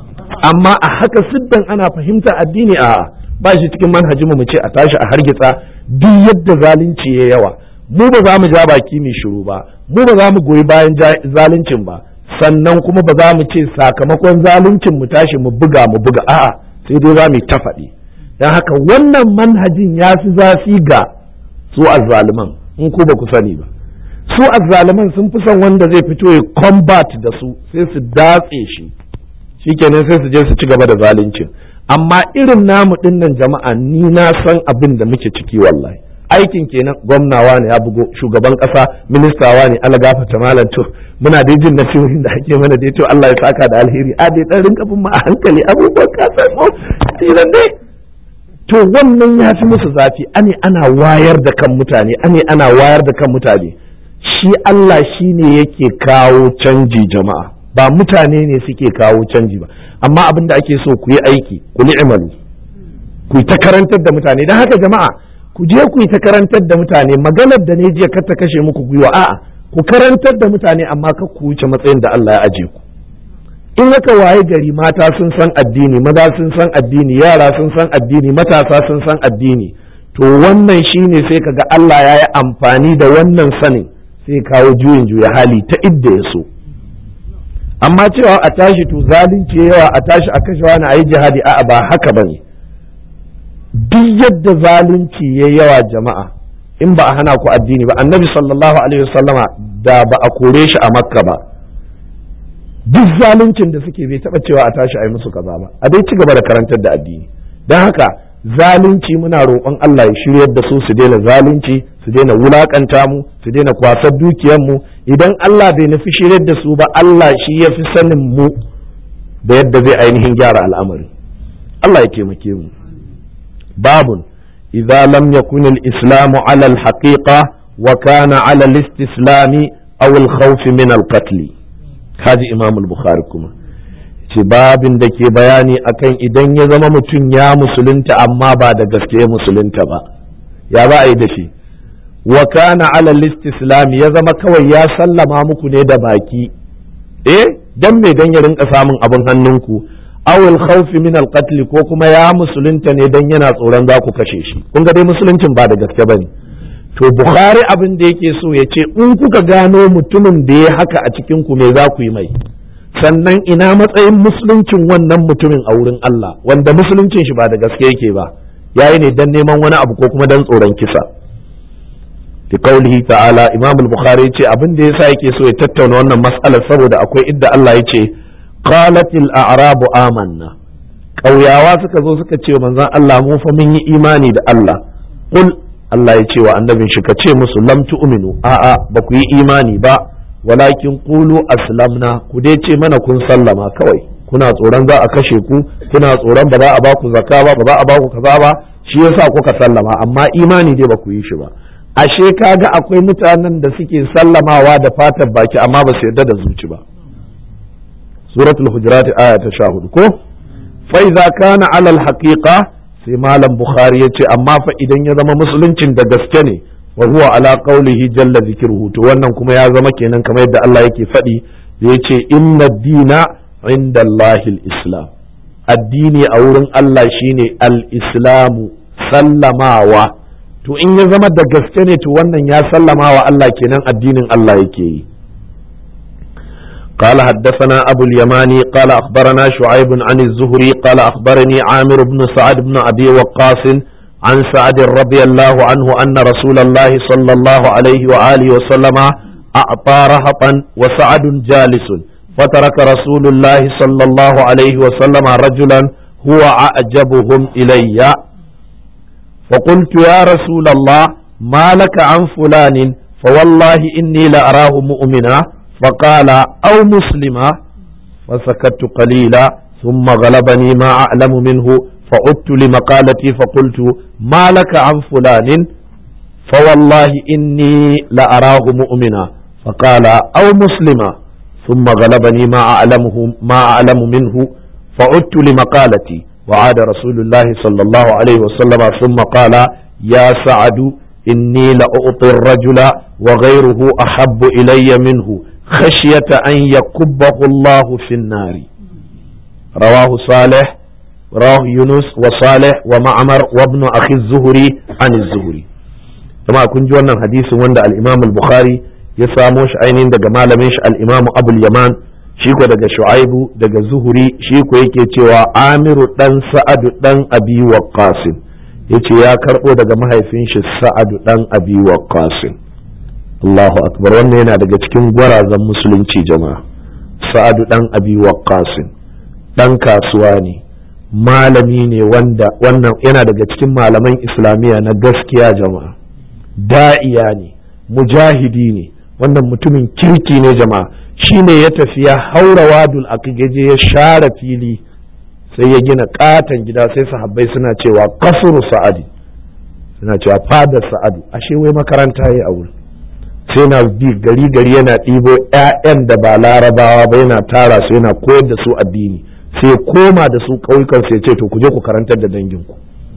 amma a haka siddan ana fahimtar addini a ba shi cikin manhajinmu mu ce a tashi a hargitsa duk yadda zalunci ya yawa mu ba za mu ja baki mai shiru ba mu ba za mu goyi bayan zaluncin ba sannan kuma ba za mu ce sakamakon zaluncin mu tashi mu buga mu buga a'a sai dai za mu ta faɗi don haka wannan manhajin ya fi zafi ga su azzaluman in ku ba ku sani ba su azzaluman sun fi son wanda zai fito ya combat da su sai su datse shi shikenan sai su je su ci gaba da zaluncin amma irin namu dinnan jama'a ni na san abin da muke ciki wallahi aikin kenan gwamnawa ne ya bugo shugaban kasa ministawa ne ala gafata malam to muna dai jin nasihohin da ake mana dai to Allah ya saka da alheri a dai dan rinka bin mu a hankali abubuwan ka san mu tilan dai to wannan ya fi musu zafi ane ana wayar da kan mutane ane ana wayar da kan mutane shi Allah shine yake kawo canji jama'a ba mutane ne suke kawo canji ba amma abin da ake so ku yi aiki ku ni'malu ku yi ta karantar da mutane don haka jama'a ku je ku yi ta karantar da mutane maganar da ne jiya kar ta kashe muku gwiwa a'a ku karantar da mutane amma ka ku wuce matsayin da Allah ya aje ku in aka waye gari mata sun san addini maza sun san addini yara sun san addini matasa sun san addini to wannan shine sai kaga Allah ya yi amfani da wannan sanin sai kawo juyin juya hali ta idda ya so amma cewa a tashi to zalunci yawa a tashi a kashe wani a yi jihadi a'a ba haka bane duk yadda zalunci ya yawa jama'a in ba a hana ku addini ba annabi sallallahu alaihi wasallama da ba a kore shi a makka ba duk zaluncin da suke bai taba cewa a tashi a yi musu kaza ba a dai ci gaba da karantar da addini don haka zalunci muna roƙon Allah ya shiryar da su su daina zalunci su daina wulakanta mu su daina kwasar dukiyar mu idan Allah bai nufi shiryar da su ba Allah shi ya fi sanin mu da yadda zai ainihin gyara al'amari Allah ya taimake mu babun idza lam yakun al-islamu ala al-haqiqa wa kana ala al-istislami aw al-khawf min al-qatl kaji imam al-bukhari kuma ce babin da ke bayani akan idan ya zama mutum ya musulunta amma ba da gaske musulunta ba ya ba a yi da shi wa kana ala islam ya zama kawai ya sallama muku ne da baki eh dan me dan ya rinka samun abin hannunku aw al-khawf min al-qatl ko kuma ya musulunta ne dan yana tsoron za ku kashe shi kun ga dai musuluncin ba da gaske bane to bukhari abin da yake so ya ce in kuka gano mutumin da ya haka a cikin ku me za ku yi mai sannan ina matsayin musuluncin wannan mutumin a wurin Allah wanda musuluncin shi ba da gaske yake ba yayi ne dan neman wani abu ko kuma dan tsoron kisa bi qaulihi ta'ala imam al-bukhari yace abin da yasa yake so ya tattauna wannan mas'alar saboda akwai idda Allah yace qalatil a'rabu amanna ƙauyawa suka zo suka ce manzon Allah mu fa mun yi imani da Allah qul Allah ya ce wa annabin shi ka ce musu lam tu'minu a'a ba ku yi imani ba walakin qulu aslamna ku dai ce mana kun sallama kawai kuna tsoron za a kashe ku kuna tsoron ba za a ba ku zakka ba ba za a ba ku kaza ba shi yasa kuka sallama amma imani dai ba ku yi shi ba ashe kaga akwai mutanen da suke sallamawa da fatar baki amma ba su yarda da zuci ba suratul hujurat aya ta 14 ko fa idza kana ala al haqiqa sai malam bukhari yace amma fa idan ya zama musuluncin da gaske ne wa huwa ala qawlihi jalla zikruhu to wannan kuma ya zama kenan kamar yadda Allah yake faɗi da yace inna dina inda Allahil islam addini a wurin Allah shine al-islamu sallamawa to in ya zama da gaske ne to wannan ya sallama wa Allah kenan addinin Allah yake yi قال حدثنا أبو اليماني قال أخبرنا شعيب عن الزهري قال أخبرني عامر بن سعد بن أبي وقاص عن سعد رضي الله عنه أن رسول الله صلى الله عليه وآله وسلم أعطى رهطا وسعد جالس فترك رسول الله صلى الله عليه وسلم رجلا هو أعجبهم إلي فقلت يا رسول الله ما لك عن فلان فوالله إني لأراه مؤمنا فقال أو مسلما فسكت قليلا ثم غلبني ما أعلم منه فعدت لمقالتي فقلت ما لك عن فلان فوالله إني لأراه مؤمنا فقال أو مسلما ثم غلبني ما أعلمه ما أعلم منه فعدت لمقالتي وعاد رسول الله صلى الله عليه وسلم ثم قال يا سعد إني لأعطي الرجل وغيره أحب إلي منه خشية أن يكبه الله في النار رواه صالح رواه يونس وصالح ومعمر وابن أخي الزهري عن الزهري كما كنت وانا حديث وانا الإمام البخاري يساموش عينين دقا مالمش الإمام أبو اليمان شيكو دقا شعيب دقا زهري شيكو يكي تيوا عامر دن سعد دن أبي وقاسم yace ya karɓo daga mahaifin shi sa'adu dan abi waqqasin Allahu akbar wannan yana daga cikin gwarazan musulunci jama'a sa'adu dan abi waqqasin dan kasuwa ne malami ne wanda wannan yana daga cikin malaman islamiyya na gaskiya jama'a da'iya ne mujahidi ne wannan mutumin kirki ne jama'a shine ya tafi ya haura wadul akigeje ya share fili sai ya gina katon gida sai sahabbai suna cewa kasuru sa'adi suna cewa fadar sa'adu ashe wai makaranta ya a wurin sai na bi gari gari yana ɗibo 'ya'yan da ba larabawa ba yana tara su yana koyar da su addini sai koma da su ƙauyukan sai ce to ku je ku karantar da danginku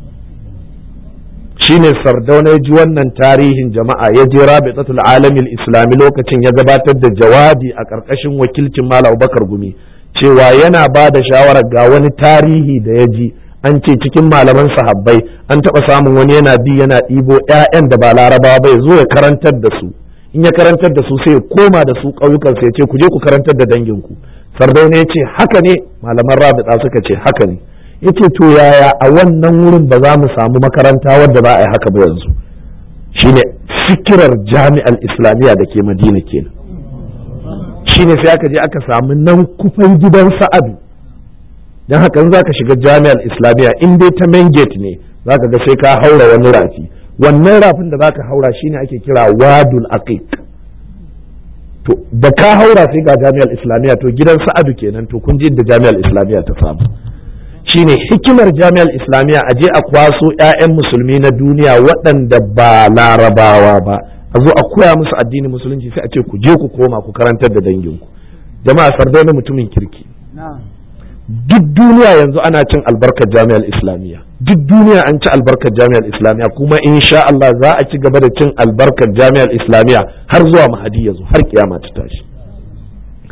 shine sardauna ya ji wannan tarihin jama'a ya je rabitatul alamil islami lokacin ya gabatar da jawabi a ƙarƙashin wakilcin malam bakar gumi cewa yana ba da shawarar ga wani tarihi da ya ji an ce cikin malaman sahabbai an taɓa samun wani yana bi yana ɗibo 'ya'yan da ba larabawa bai zo ya karantar da su in ya karantar da su sai ya koma da su ƙauyukan sai ya ce ku je ku karantar da danginku sardauna ya ce haka ne malaman rabita suka ce haka ne ya ce to yaya a wannan wurin ba za mu samu makaranta wadda za a yi haka ba yanzu shine fikirar jami'ar islamiyya da ke madina kenan shine sai aka je aka samu nan kufan gidan sa'adu don haka in za ka shiga jami'ar islamiyya in dai ta main gate ne za ka ga sai ka haura wani rafi wannan rafin da za ka haura shine ake kira wadul aqiq to da ka haura sai ga jami'ar islamiyya to gidan sa'adu kenan to kun ji da jami'ar islamiyya ta samu shine hikimar jami'ar islamiyya a je a kwaso 'ya'yan musulmi na duniya waɗanda ba larabawa ba a zo a koya musu addinin musulunci sai a ce ku je ku koma ku karantar da danginku jama'a sardauna mutumin kirki duk duniya yanzu ana cin albarkar jami'ar islamiyya duk duniya an ci albarkar jami'ar islamiyya kuma insha Allah za a ci gaba da cin albarkar jami'ar islamiyya har zuwa mahadi ya zo har kiyama ta tashi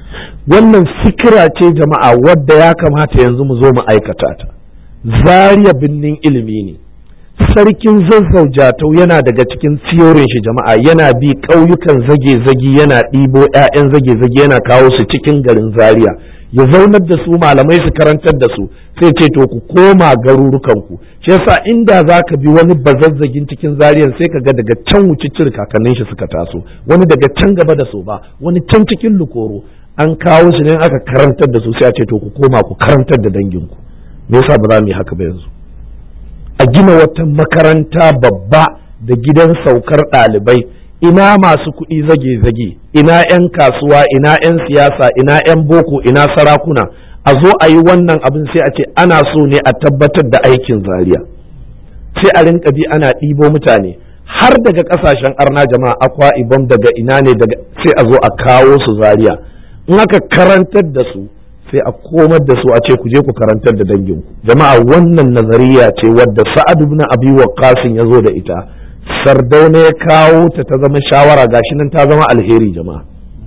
wannan fikira ce jama'a wadda ya kamata yanzu mu zo mu aikata ta zariya binnin ilimi ne sarkin zazzau jatau yana daga cikin siyorin shi jama'a yana bi ƙauyukan zage-zage yana ɗibo 'ya'yan zage-zage yana kawo su cikin garin zaria ya zaunar da su malamai su karantar da su sai ce to ku koma garurukanku shi yasa inda za ka bi wani bazazzagin cikin zariyan sai ka ga daga can wucicir kakannin shi suka taso wani daga can gaba da so ba wani can cikin lukoro an kawo su ne aka karantar da su sai a ce to ku koma ku karantar da danginku me yasa ba za mu yi haka ba yanzu a gina wata makaranta babba da gidan saukar ɗalibai ina masu kuɗi zage-zage ina 'yan kasuwa ina 'yan siyasa ina 'yan boko ina sarakuna a zo a yi wannan abin sai a ce ana so ne a tabbatar da aikin zaria sai a rinka bi ana ɗibo mutane har daga ƙasashen arna jama'a akwa ibom daga ina ne daga sai a zo a kawo su zaria in aka karantar da su sai a komar da su a ce ku je ku karantar da danginku jama'a wannan nazariya ce wadda sa'ad ibn abi waqqas ya zo da ita sardauna ya kawo ta ta zama shawara gashi nan ta zama alheri jama'a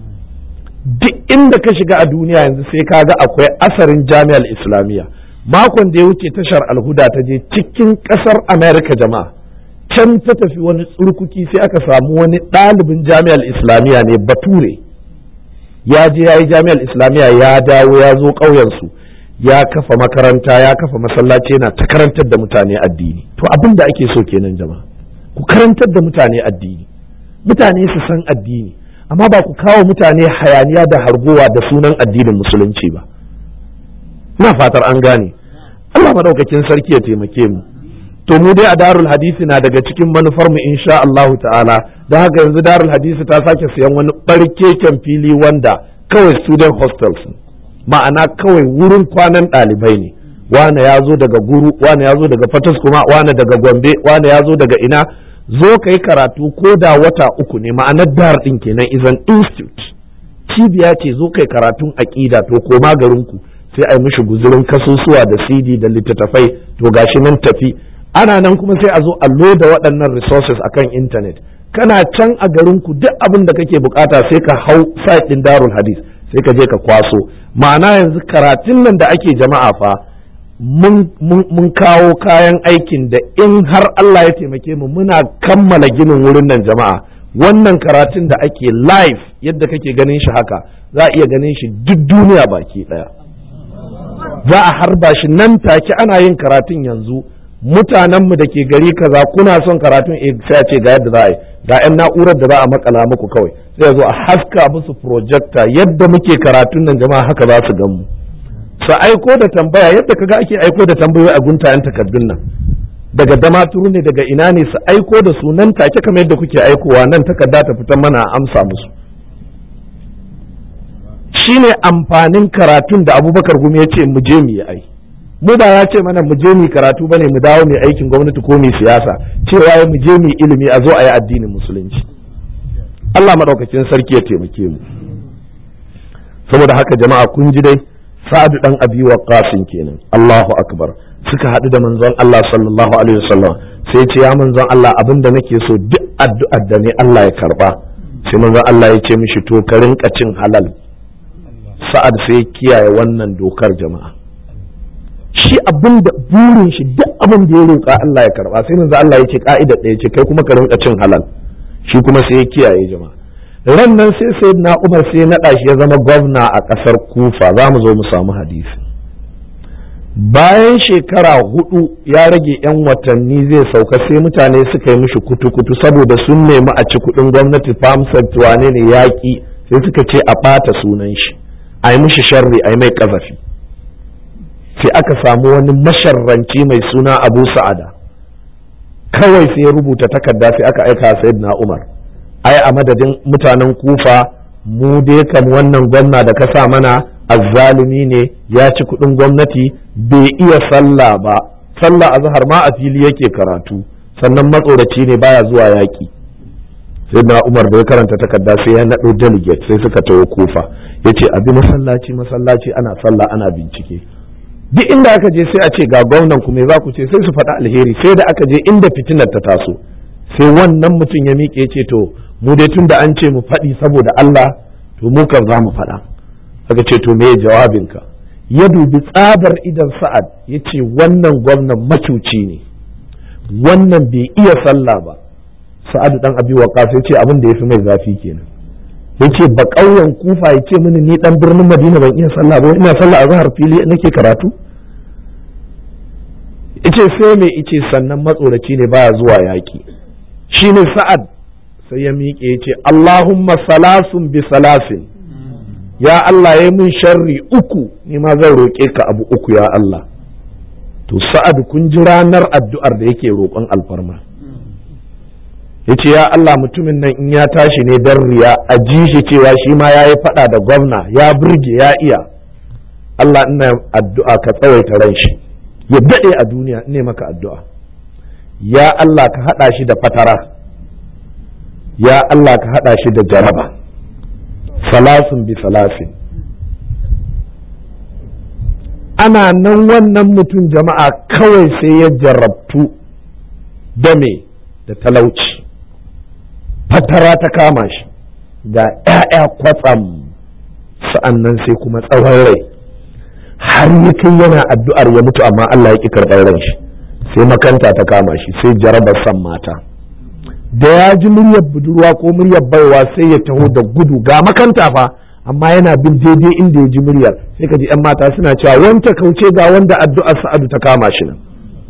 duk inda ka shiga a duniya yanzu sai ka ga akwai asarin jami'ar islamiyya makon da ya wuce tashar alhuda ta je cikin kasar america jama'a can ta tafi wani tsurkuki sai aka samu wani ɗalibin jami'ar islamiyya ne bature ya je ya yi jami'ar islamiyya ya dawo ya zo ƙauyensu ya kafa makaranta ya kafa masallaci yana ta karantar da mutane addini to abin da ake so kenan jama'a ku karantar da mutane addini mutane su san addini amma ba ku kawo mutane hayaniya da hargowa da sunan addinin musulunci ba ina fatar an gane Allah madaukakin sarki ya taimake mu to mu dai a darul hadisi na daga cikin manufar mu insha Allah ta'ala da haka yanzu darul hadisi ta sake siyan wani barkeken fili wanda kawai student hostels ma'ana kawai wurin kwanan ɗalibai ne wane ya zo daga guru wane ya zo daga fatas kuma wane daga gombe wane ya zo daga ina zo ka yi karatu ko da wata uku ne ma'anar dar ɗin kenan is an institute cibiya ce zo kai karatun aƙida to koma garinku sai a yi mishi guzurin kasusuwa da cd da littattafai to gashi nan tafi ana nan kuma sai a zo a loda waɗannan resources akan intanet kana can a garinku duk abin da kake bukata sai ka hau site ɗin darul hadis sai ka je ka kwaso ma'ana yanzu karatun nan da ake jama'a fa mun kawo kayan aikin da in har Allah ya taimake mu muna kammala ginin wurin nan jama'a wannan karatun da ake live yadda kake ganin shi haka za a iya ganin shi duk duniya baki daya za a harba shi nan take ana yin karatun yanzu mutanenmu da ke gari kaza kuna son karatun eh sai a ce ga yadda za a yi ga 'yan na'urar da za a makala muku kawai sai zo a haska musu projector yadda muke karatun nan jama'a haka za su gan mu su aiko da tambaya yadda kaga ake aiko da tambayoyi a guntayen takardun nan daga damaturu ne daga ina ne su aiko da su nan take kamar yadda kuke aikowa nan takarda ta fitan mana a amsa musu shine amfanin karatun da abubakar gumi ya ce mu je mu yi ai mu ba ya ce mana mu je mu karatu bane mu dawo mu aikin gwamnati ko mu siyasa cewa ya mu je mu ilimi a zo a yi addinin musulunci Allah madaukakin sarki ya taimake mu saboda haka jama'a kun ji dai sa'adu dan abi waqqasin kenan Allahu akbar suka haɗu da manzon Allah sallallahu alaihi wasallam sai ce ya manzon Allah abinda nake so duk addu'ar da ne Allah ya karba sai manzon Allah ya ce mishi to ka rinka cin halal sa'ad sai kiyaye wannan dokar jama'a shi abin da burin shi duk abin da ya roƙa Allah ya karba sai manzo Allah ya ce ka'ida ɗaya ce kai kuma ka rinka cin halal shi kuma sai ya kiyaye jama'a ran nan sai sayyidina Umar sai ya naɗa shi ya zama gwamna a ƙasar Kufa za mu zo mu samu hadisi bayan shekara hudu ya rage yan watanni zai sauka sai mutane suka yi mishi kutu-kutu saboda sun nemi a ci kuɗin gwamnati famsar wane ne yaƙi sai suka ce a ɓata sunan shi a yi mishi sharri a yi mai ƙazafi sai aka samu wani masharranci mai suna abu sa'ada kawai sai ya rubuta takarda sai aka aika sayyidina umar ai a madadin mutanen kufa mu dai kam wannan gwamna da ka sa mana azzalumi ne ya ci kudin gwamnati bai iya sallah ba sallah a zahar ma a fili yake karatu sannan matsoraci ne baya zuwa yaƙi sai na umar da ya karanta takarda sai ya naɗo delegate sai suka tawo kufa ya ce abi masallaci masallaci ana sallah ana bincike duk inda aka je sai a ce ga gwamnan ku me za ku ce sai su faɗa alheri sai da aka je inda fitinar ta taso sai wannan mutum ya miƙe ce to mu dai tun da an ce mu faɗi saboda Allah to mu kan za mu faɗa aka ce to me jawabinka ya dubi tsabar idan sa'ad ya ce wannan gwamnan macuci ne wannan bai iya sallah ba sa'adu dan abi waqas ya ce abin da ya fi mai zafi kenan ya ce ba ƙauyen kufa ya ce mini ni dan birnin madina ban iya sallah ba ina sallah a zahar fili nake karatu ice sai mai ice sannan matsoraci ne baya zuwa yaƙi shine sa'ad sai ya miƙe ya ce Allahumma salasun bi salasin ya Allah ya min sharri uku ni ma zan roƙe ka abu uku ya Allah to sa'ad kun ji ranar addu'ar da yake roƙon alfarma ya ce ya Allah mutumin nan in ya tashi ne don riya a ji shi cewa shi ma ya yi faɗa da gwamna ya burge ya iya Allah ina addu'a ka tsawaita ran shi ya daɗe a duniya ne maka addu'a ya Allah ka haɗa shi da fatara ya Allah ka haɗa shi da jaraba salasun bi salasin ana nan wannan mutum jama'a kawai sai ya jarabtu da me da talauci fatara ta kama shi ga ‘ya'ya kwatsam sa'an nan sai kuma tsawon rai har ya kai yana addu'ar ya mutu amma Allah ya ƙi karɓar ran shi sai makanta ta kama shi sai jarabar san mata da ya ji muryar budurwa ko muryar baiwa sai ya taho da gudu ga makanta fa amma yana bin daidai inda ya ji muryar sai ka ji 'yan mata suna cewa wanta kauce ga wanda addu'ar sa'adu ta kama shi nan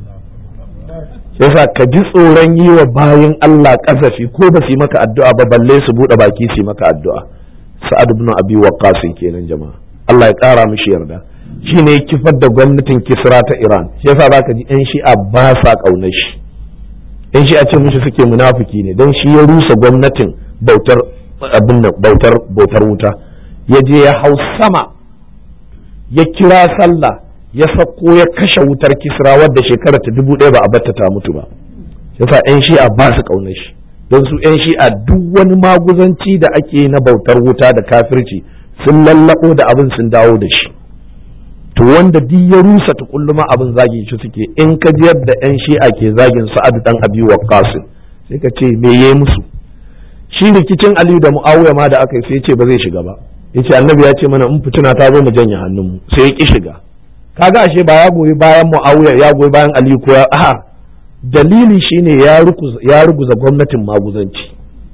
yasa ka ji tsoron yi wa bayan Allah kasafi ko ba su yi maka addu'a ba balle su buɗe baki su yi maka addu'a sa'ad ibn abi waqqas kenan jama'a Allah ya ƙara mishi yarda shine ya kifar da gwamnatin Kisra ta Iran yasa zaka ji 'yan shi'a ba sa ƙaunar shi 'yan shi'a ce mishi suke munafiki ne don shi ya rusa gwamnatin bautar abin bautar bautar wuta ya je ya hau sama ya kira sallah ya sako ya kashe wutar kisra wadda shekara ta dubu ɗaya ba a batta ta mutu ba yasa 'yan shi'a ba su ƙaunar shi don su 'yan shi'a duk wani maguzanci da ake na bautar wuta da kafirci sun lallaɓo da abin sun dawo da shi to wanda duk ya rusa ta kulluma abin zagi shi suke in ka ji yadda 'yan shi'a ke zagin sa'adu dan abi waqqas sai ka ce me yayi musu shi rikicin aliyu da muawiya ma da aka yi sai ce ba zai shiga ba yace annabi ya ce mana in fituna ta zo mu janye hannunmu sai ya ki shiga kaga ashe ba ya goyi bayan muawiya ya goyi bayan aliyu ko ya a dalili shine ya ruguza ya ruguza gwamnatin maguzanci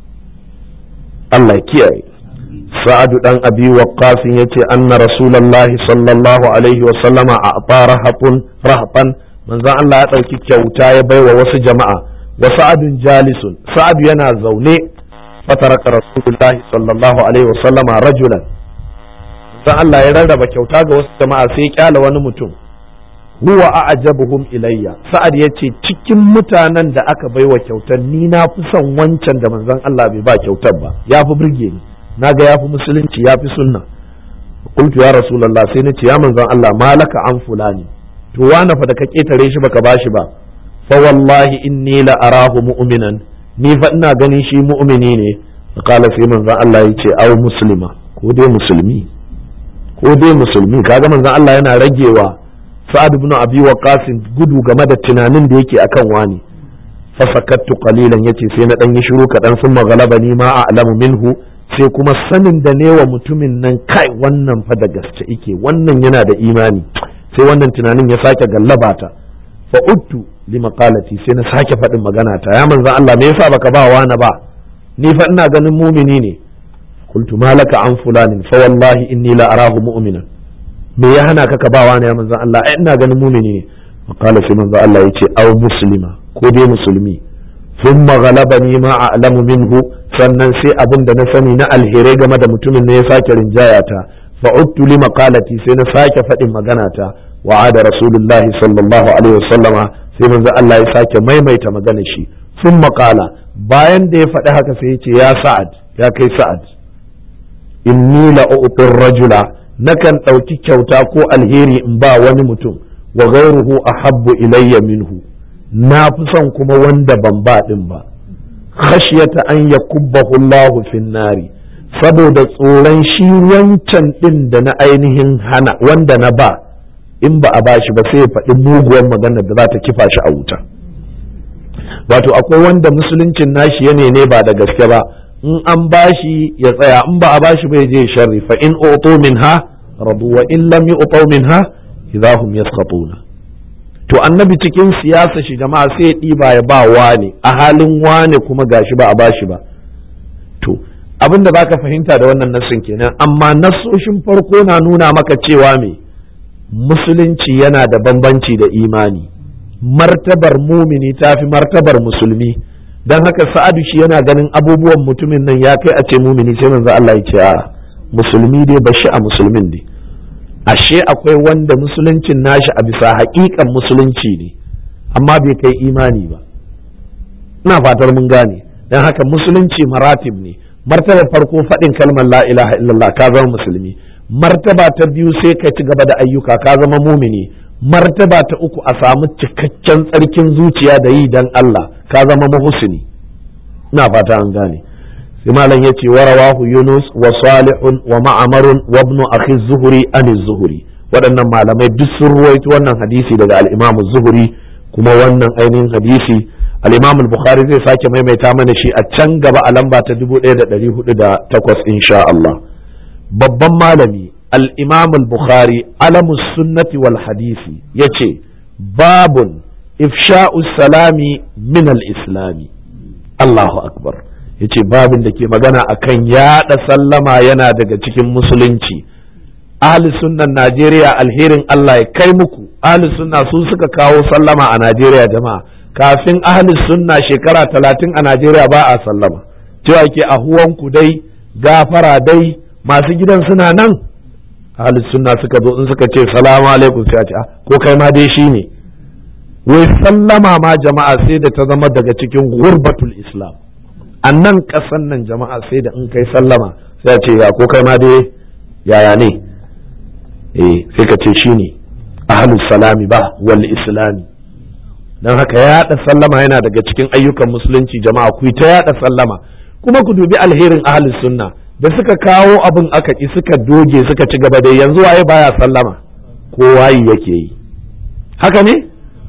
Allah ya kiyaye sa'adu dan abi waqqas yace anna rasulullahi sallallahu alaihi wa sallama a rahatun rahatan manzon Allah ya dauki kyauta ya baiwa wasu jama'a wa sa'adun jalisun sa'adu yana zaune fataraka rasulullahi sallallahu alaihi wa sallama rajulan dan Allah ya rarraba kyauta ga wasu jama'a sai ya kyala wani mutum huwa a'jabuhum ilayya sa'ad yace cikin mutanen da aka baiwa kyautar ni na fi son wancan da manzon Allah bai ba kyautar ba ya fi burge ni naga ya fi musulunci ya fi sunna qultu ya rasulullah sai nace ya manzon Allah malaka an fulani to wani fa da ka ketare shi baka bashi ba fa wallahi inni la arahu mu'minan ni fa ina ganin shi mu'mini ne qala sai manzon Allah yace au muslima ko dai musulmi ko dai musulmi kaga manzon Allah yana ragewa sa'ad ibn abi waqas gudu game da tunanin da yake akan wani fa sakattu qalilan yace sai na dan yi shiru kadan sun magalaba ni ma a'lamu minhu sai kuma sanin da ne wa mutumin nan kai wannan fa da gaske yake wannan yana da imani sai wannan tunanin ya sake gallaba ta fa uttu li maqalati sai na sake faɗin magana ta ya manzon Allah me yasa baka ba wani ba ni fa ina ganin mumini ne qultu malaka an fulanin fa wallahi inni la arahu mu'minan me ya hana ka ka ba wani ya manzon Allah ai ina ganin mumini ne maqala sai manzon Allah yace aw muslima ko dai musulmi thumma ghalabani ma a'lamu minhu sannan sai abin da na sani na alherai game da mutumin ne ya sake rinjaya ta fa'udtu li maqalati sai na sake faɗin magana ta wa'ada rasulullah sallallahu alaihi wasallama sai manzo Allah ya sake maimaita magana shi sun maƙala bayan da ya faɗi haka sai ya ce ya sa'ad ya kai sa'ad inni la u'tir rajula nakan ɗauki kyauta ko alheri in ba wani mutum wa ghayruhu ahabbu ilayya minhu na fi son kuma wanda ban ba din ba khashyata an yakubbahu Allah fin nari saboda tsoron shi wancan din da na ainihin hana wanda na ba in ba a bashi ba sai ya faɗi muguwar magana da za ta kifa shi a wuta wato akwai wanda musuluncin nashi ya ne ba da gaske ba in an bashi ya tsaya in ba a bashi bai je sharri fa in utu minha radu wa in lam yu'tu minha idahum yasqatuna to annabi cikin siyasa shi jama'a sai ya ɗiba ya ba wane a halin wane kuma gashi ba a bashi ba to abin da baka fahimta da wannan nassin kenan amma nassoshin farko na nuna maka cewa me musulunci yana da bambanci da imani martabar mumini ta fi martabar musulmi don haka sa'adu shi yana ganin abubuwan mutumin nan ya kai a ce mumini sai manzo Allah ya ce a musulmi dai bashi a musulmin ne ashe akwai wanda musuluncin nashi a bisa haƙiƙan musulunci ne amma bai kai imani ba ina fatar mun gane don haka musulunci maratib ne martaba farko faɗin kalmar la ilaha illallah ka zama musulmi martaba ta biyu sai ka ci gaba da ayyuka ka zama mumini martaba ta uku a samu cikakken tsarkin zuciya da yi dan Allah ka zama muhsini ina fata an gane sai malam yace wa rawahu yunus wa salihun wa ma'amarun wa ibn akhi zuhri an zuhri waɗannan malamai duk sun ruwaito wannan hadisi daga al-imam zuhri kuma wannan ainihin hadisi al-imam al-bukhari zai sake maimaita mana shi a can gaba a lamba ta 1408 insha Allah babban malami al-imam al-bukhari alamus sunnati wal hadisi yace babun ifsha'u salami min al-islami Allahu akbar yace babin da ke magana akan yaɗa sallama yana daga cikin musulunci ahli sunnan Najeriya alherin Allah ya kai muku ahli sunna su suka kawo sallama a Najeriya jama'a kafin ahli sunna shekara talatin a Najeriya ba a sallama cewa ke ahuwanku dai gafara dai masu gidan suna nan ahli sunna suka zo in suka ce salamu alaikum sai a ce ko kai ma dai shi ne wai sallama ma jama'a sai da ta zama daga cikin gurbatul islam a nan ƙasan nan jama'a sai da in kai sallama sai a ce ya ko kai ma dai yaya ne eh sai ka ce shi ne ahlus salami ba wal islami don haka yaɗa sallama yana daga cikin ayyukan musulunci jama'a ku ta yaɗa sallama kuma ku dubi alherin ahlus sunna da suka kawo abin aka ki suka doge suka ci gaba da yanzu waye baya sallama kowa yi yake yi haka ne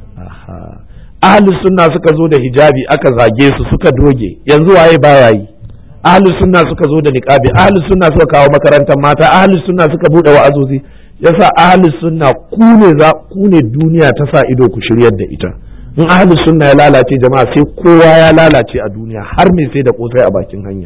ahlus sunna suka zo da hijabi aka zage su suka doge yanzu waye baya yi ahlus sunna suka zo da niqabi ahlus sunna suka kawo makarantar mata ahlus sunna suka bude wa'azozi yasa ahlus sunna ku ne za ku ne duniya ta sa ido ku shiryar da ita in ahlus sunna ya lalace jama'a sai kowa ya lalace a duniya har me sai da kosai a bakin hanya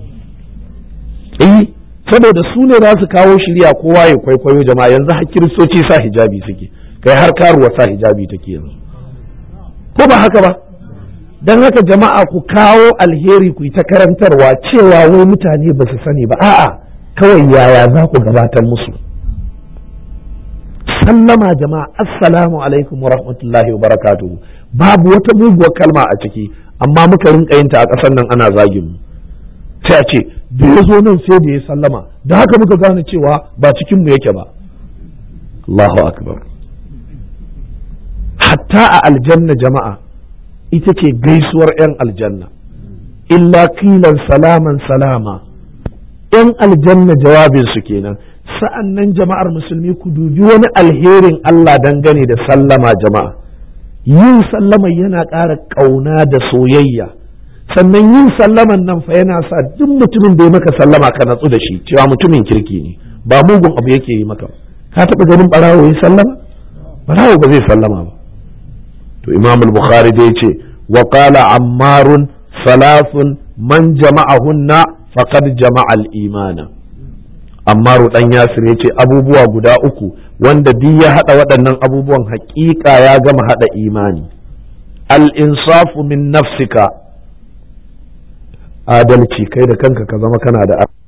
eh saboda su ne za su kawo shirya kowa ya kwaikwayo jama'a yanzu har kiristoci sa hijabi suke kai har karuwa sa hijabi take yanzu ko ba haka ba don haka jama'a ku kawo alheri ku yi ta karantarwa cewa wai mutane ba su sani ba a'a kawai yaya za ku gabatar musu sallama jama'a assalamu alaikum wa rahmatullahi wa barakatuhu babu wata muguwar kalma a ciki amma muka rinka yin ta a ƙasar nan ana zagin mu sai a ce da ya zo nan sai da ya sallama da haka muka gane cewa ba cikin mu yake ba Allahu akbar hatta a aljanna jama'a ita ce gaisuwar 'yan aljanna illa kilan salaman salama 'yan aljanna jawabinsu kenan sa'an nan jama'ar musulmi ku dubi wani alherin Allah dangane da sallama jama'a yin sallama yana ƙara ƙauna da soyayya sannan yin sallaman nan fa yana sa duk mutumin da ya maka sallama ka natsu da shi cewa mutumin kirki ne ba mugun abu yake yi maka ka taɓa ganin ɓarawo ya sallama ɓarawo ba zai sallama ba to imam al-bukhari dai ce wa qala ammarun salafun man jama'ahunna faqad jama'a al-imana ammaru dan yasir yace abubuwa guda uku wanda duk ya hada waɗannan abubuwan haƙiƙa ya gama hada imani al-insafu min nafsika adalci kai da kanka ka zama kana da